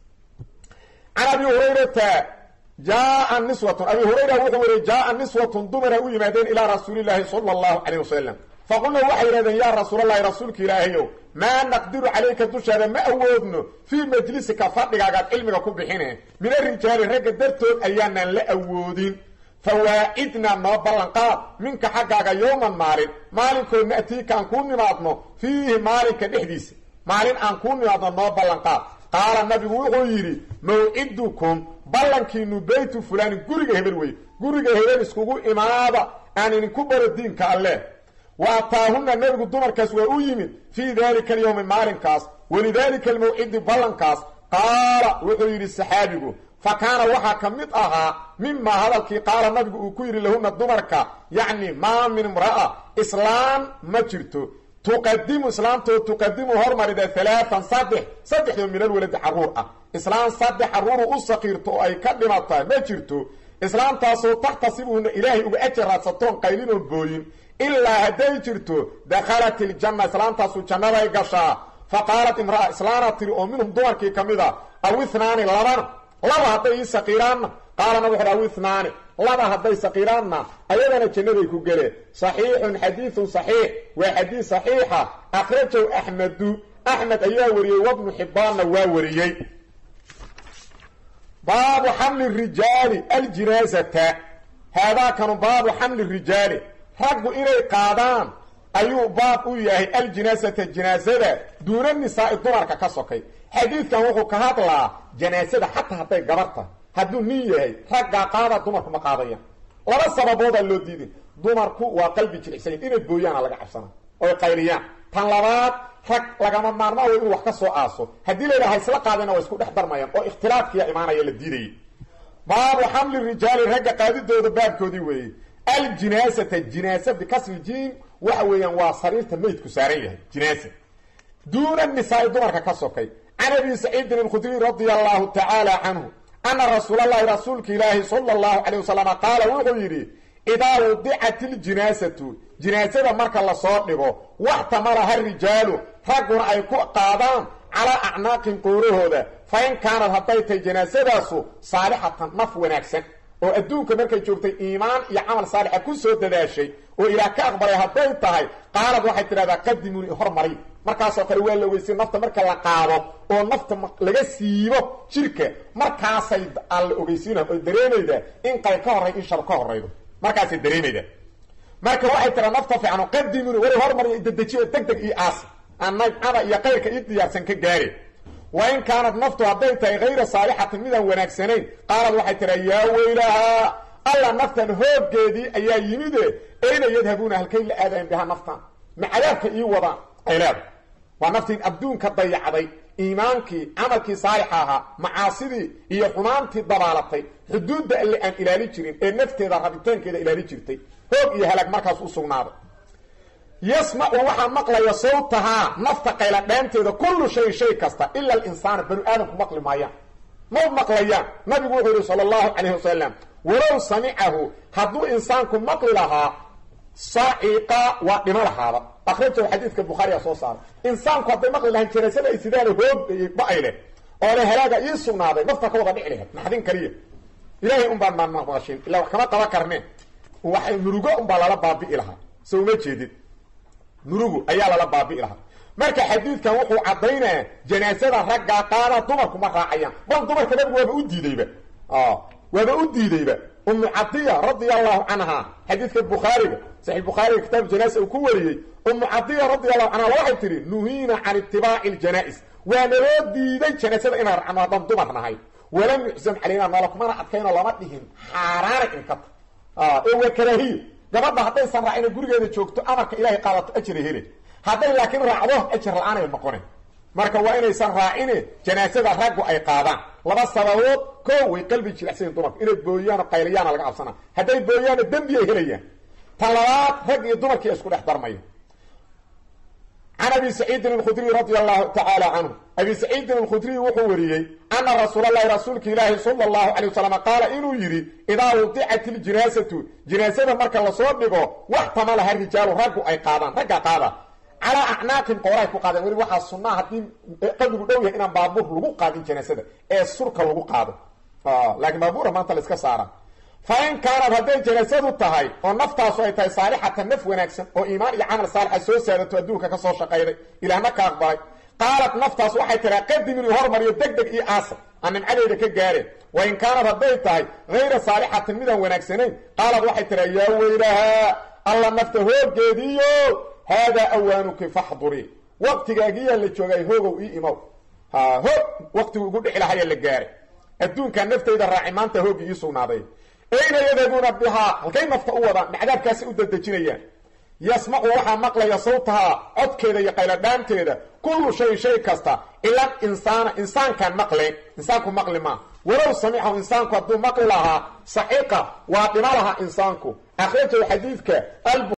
S1: can abi hurayrata jaa niswatun abi hurayra wuxuu weriye jaaa niswatun dumara u yimaadeen ilaa rasuulilaahi sala allahu calayh wasalam faqulna waxay yidhahdeen yaa rasuulalahi rasuulka ilaahayow maa naqdiru calayka dushaada ma awoodno fii majlisika fadhigaagaad cilmiga ku bixine min arijaali ragga dartood ayaanaan la awoodin fawaacidna noo ballanqaad minka xaggaaga yowman maalin maalinkood na'tiika aan kuu nimaadno fiihi maalinka dhexdiisa maalin aan kuu nimaadno noo ballanqaad qaala nabigu wuxuu yidhi mawcidukum ballankiinu beytu fulaanin guriga hebel wey guriga hebel iskugu imaada aan idinku baro diinka alleh wa ataahunna nebigu dumarkaas waa u yimid fii daalika alyowmi maalinkaas walidaalika almawcidi ballankaas qaala wuxuu yidhi saxaabigu fa kaana waxaa ka mid ahaa mimaa hadalkii qaala nabigu uu ku yidhi lahuna dumarka yacni maa min imra'a islaam ma jirto tuqadimu islaamtoo tuqadimu hormarida halaatan saddex saddexdoo minal waladi carruur ah islaam saddex carruuru u saqiirto oo ay ka dhimataa ma jirto islaamtaasoo taxtasibuhuna ilaahay uga ajar raadsatoon qaylinoon booyin ilaa hadday jirto dakhalat iljanna islaamtaasu jannaday gashaa fa qaalat imra'a islaana tiri oo minhum dumarkii ka mid a aw ithnaani labana laba hadday ii saqiiraanna qaalana wuxuuhi aw ithnaani laba hadday saqiiraanna ayadana jannaday ku geleen saxiixun xadiidun saxiix waa xadiid saxiixa akhrajahu axmedu axmed ayaa wariyey wabnu xibbaanna waa wariyey baabu xamli rijaali aljinaasata haadaakanu baabu xamli rijaali raggu inay qaadaan ayuu baab u yahay aljinaasata jinaasada duuna nisaai dumarka ka sokay xadiidkan wuxuu ka hadlaa janaasada xataa hadday gabarta hadduu nin yahay raggaa qaada dumarku ma qaadayaan laba sababoodaa loo diiday dumarku waa qalbi jilicsayin inay booyaana laga cabsana oy qayliyaan tan labaad rag lagama maarmaa way inuu wax ka soo aaso haddii la yidhaha isla qaadina waa isku dhex darmayaan oo ikhtilaafkiya imaanaya la diidayay baabu xamli rijaali ragga qaadidooda baabkoodii weeyey aljinaasata jinaasa bikasri jiin waxa weeyaan waa sariirta meydku saaran yahay jinaasa duuna nisaai dumarka ka sokay can abi saciidin alkhudriy radia allahu tacaala canhu ana rasuulalahi rasuulka ilaahi sala allahu calay wasalam qaala wuxuu yidhi idaa wudicat iljinaasatu jinaasada marka lasoo dhigo waxtamalaha rijaalu ragguna ay ku qaadaan calaa acnaaqin qoorahooda fa in kaanad hadday tahay janaasadaasu saalixatan naf wanaagsan oo adduunka markay joogtay iimaan iyo camal saalixa ku soo dadaashay oo ilaah ka aqbalay hadday tahay qaalad waxay tidhahdaa qadimuuni hormari markaasoo kale waa la weysay nafta marka la qaado oo nafta laga siibo jirka markaasay alla ogeysiina oy dareemaydaa in qayb ka horray in shar ka horraydo markaasay dareemaydaa marka waxay tiraa nafta fiicano qadimuuni wari hormariya dedejiyo deg deg iyo aas aan naycada iyo qayrka ii diyaarsan ka gaari wa in kaanad naftu hadday tahay hayra saalixatin midaan wanaagsanayn qaalad waxay tiraa yaa weylahaa alla naftan hooggeedii ayaa yimide ayna yadhabuuna halkay la aadayan bihaa naftan ma cadaabka ii wadaan ay leedahay waa naftii adduunka dayacday iimaankii camalkii saalixa ahaa macaasidii iyo xumaantii dabaalatay xuduudda alle aan ilaali jirin ee nafteeda rabitaankeeda ilaali jirtay hoog iyo halaag markaas u sugnaaday yasmacu waxaa maqlaya sawtahaa nafta qayla dheenteeda kullu shay shay kasta ila alinsaana banu aadamku maqli maayaan ma maqlayaan nabigu wuxuu yihi sala allahu calayhi wasalam walow samicahu hadduu insaanku maqli lahaa saciqa waa dhimo lahaaba akhrajahu xadiidka bukhaariga soo saaray insaanku hadday maqli lahaan janaasada ay sidaana hoog ba-ay leh oo le halaaga ii sugnaaday nafta ka wada dhici lahayd naxdin kaliya ilaahay un baan maqmaqashin ilaa wax kama qaban karne waxay murugo unbaa lala baabi'i lahaa so uma jeedid murugu ayaa lala baabi'i lahaa marka xadiidkan wuxuu caddaynaya janaasada raggaa qaada dumarku ma raacayaan bal dumarka nabigu waaba u diideyba waaba u diideyba umu cadiya radia allahu canha xadiidka bukhaariga saxi bukhaariga kitaab janaasa uu ku wariyey umu cadiya radia allahu canha waxay tihi nuhiina can itibaaci ljanaa-is waa naloo diiday janaasada inaan racno haddaan dumar nahay walam yuxsam calayna noola kumana adkaynoo lama dhihin xaaraana inkata ee waa karaahiyo gabadha haddaysan raacina gurigeeda joogto amarka ilahay qaadato ajira hele hadday laakiin raacdo ajar la-aanay noqone marka waa inaysan raacine janaasada raggu ay qaadaan laba sababood ko way qalbi jilicsayin dumarku inay booyaano qayliyaana laga cabsana hadday booyaano dembi ay helayaan tan labaad rag iyo dumarkii isku dhex darmaya can abi saciidin alkhudriy radia allahu tacaala canhu abi saciidin alkhudriy wuxuu wariyey ana rasuulalahi rasuulka ilaahi sala allahu calay wasalam qaala inuu yidhi idaa wudicat iljinaasatu jinaasada marka lasoo dhigo wax tamalaha rijaalu raggu ay qaadaan ragga qaada calaa acnaaqin qooray ku qaadeen weli waxaa sunnaa haddii qabrigu dhow yahay inaan baabuur lagu qaadin janaasada ee surka lagu qaado laakiin baabuura maanta la iska saara fa in kaanad hadday janaasadu tahay oo naftaasu ay tahay saalixatan naf wanaagsan oo iimaan iyo camal saalixa soo saadato adduunka ka soo shaqayday ilaahna ka aqbalay qaalat naftaas waxay tiraa qadimin io hormariyo deg deg iyo aasar aan nimcadeeda ka gaareen wa in kaanad hadday tahay hayra saalixatin midaan wanaagsanayn qaalad waxay tiraa yaa weylahaa alla nafta hooggeediiyo haadaa awaanuki faxduri waqtigaagiyaa la joogay hoogow ii imow ha hoog waqtigu igu dhici lahaya la gaaray adduunkaa naftayda raaci maanta hoogii ii sugnaaday ayna yadhabuuna bihaa halkay nafta u wadaan macdaabkaasay u dadejinayaan yasmacu waxaa maqlaya sawtahaa codkeeda iyo qayladhaanteeda kullu shayin shay kasta ila insaana insaankaan maqleen insaanku maqli maa walow samicahu insaanku hadduu maqli lahaa saxiqa waa dhima lahaa insaanku akhrajahu xadiidka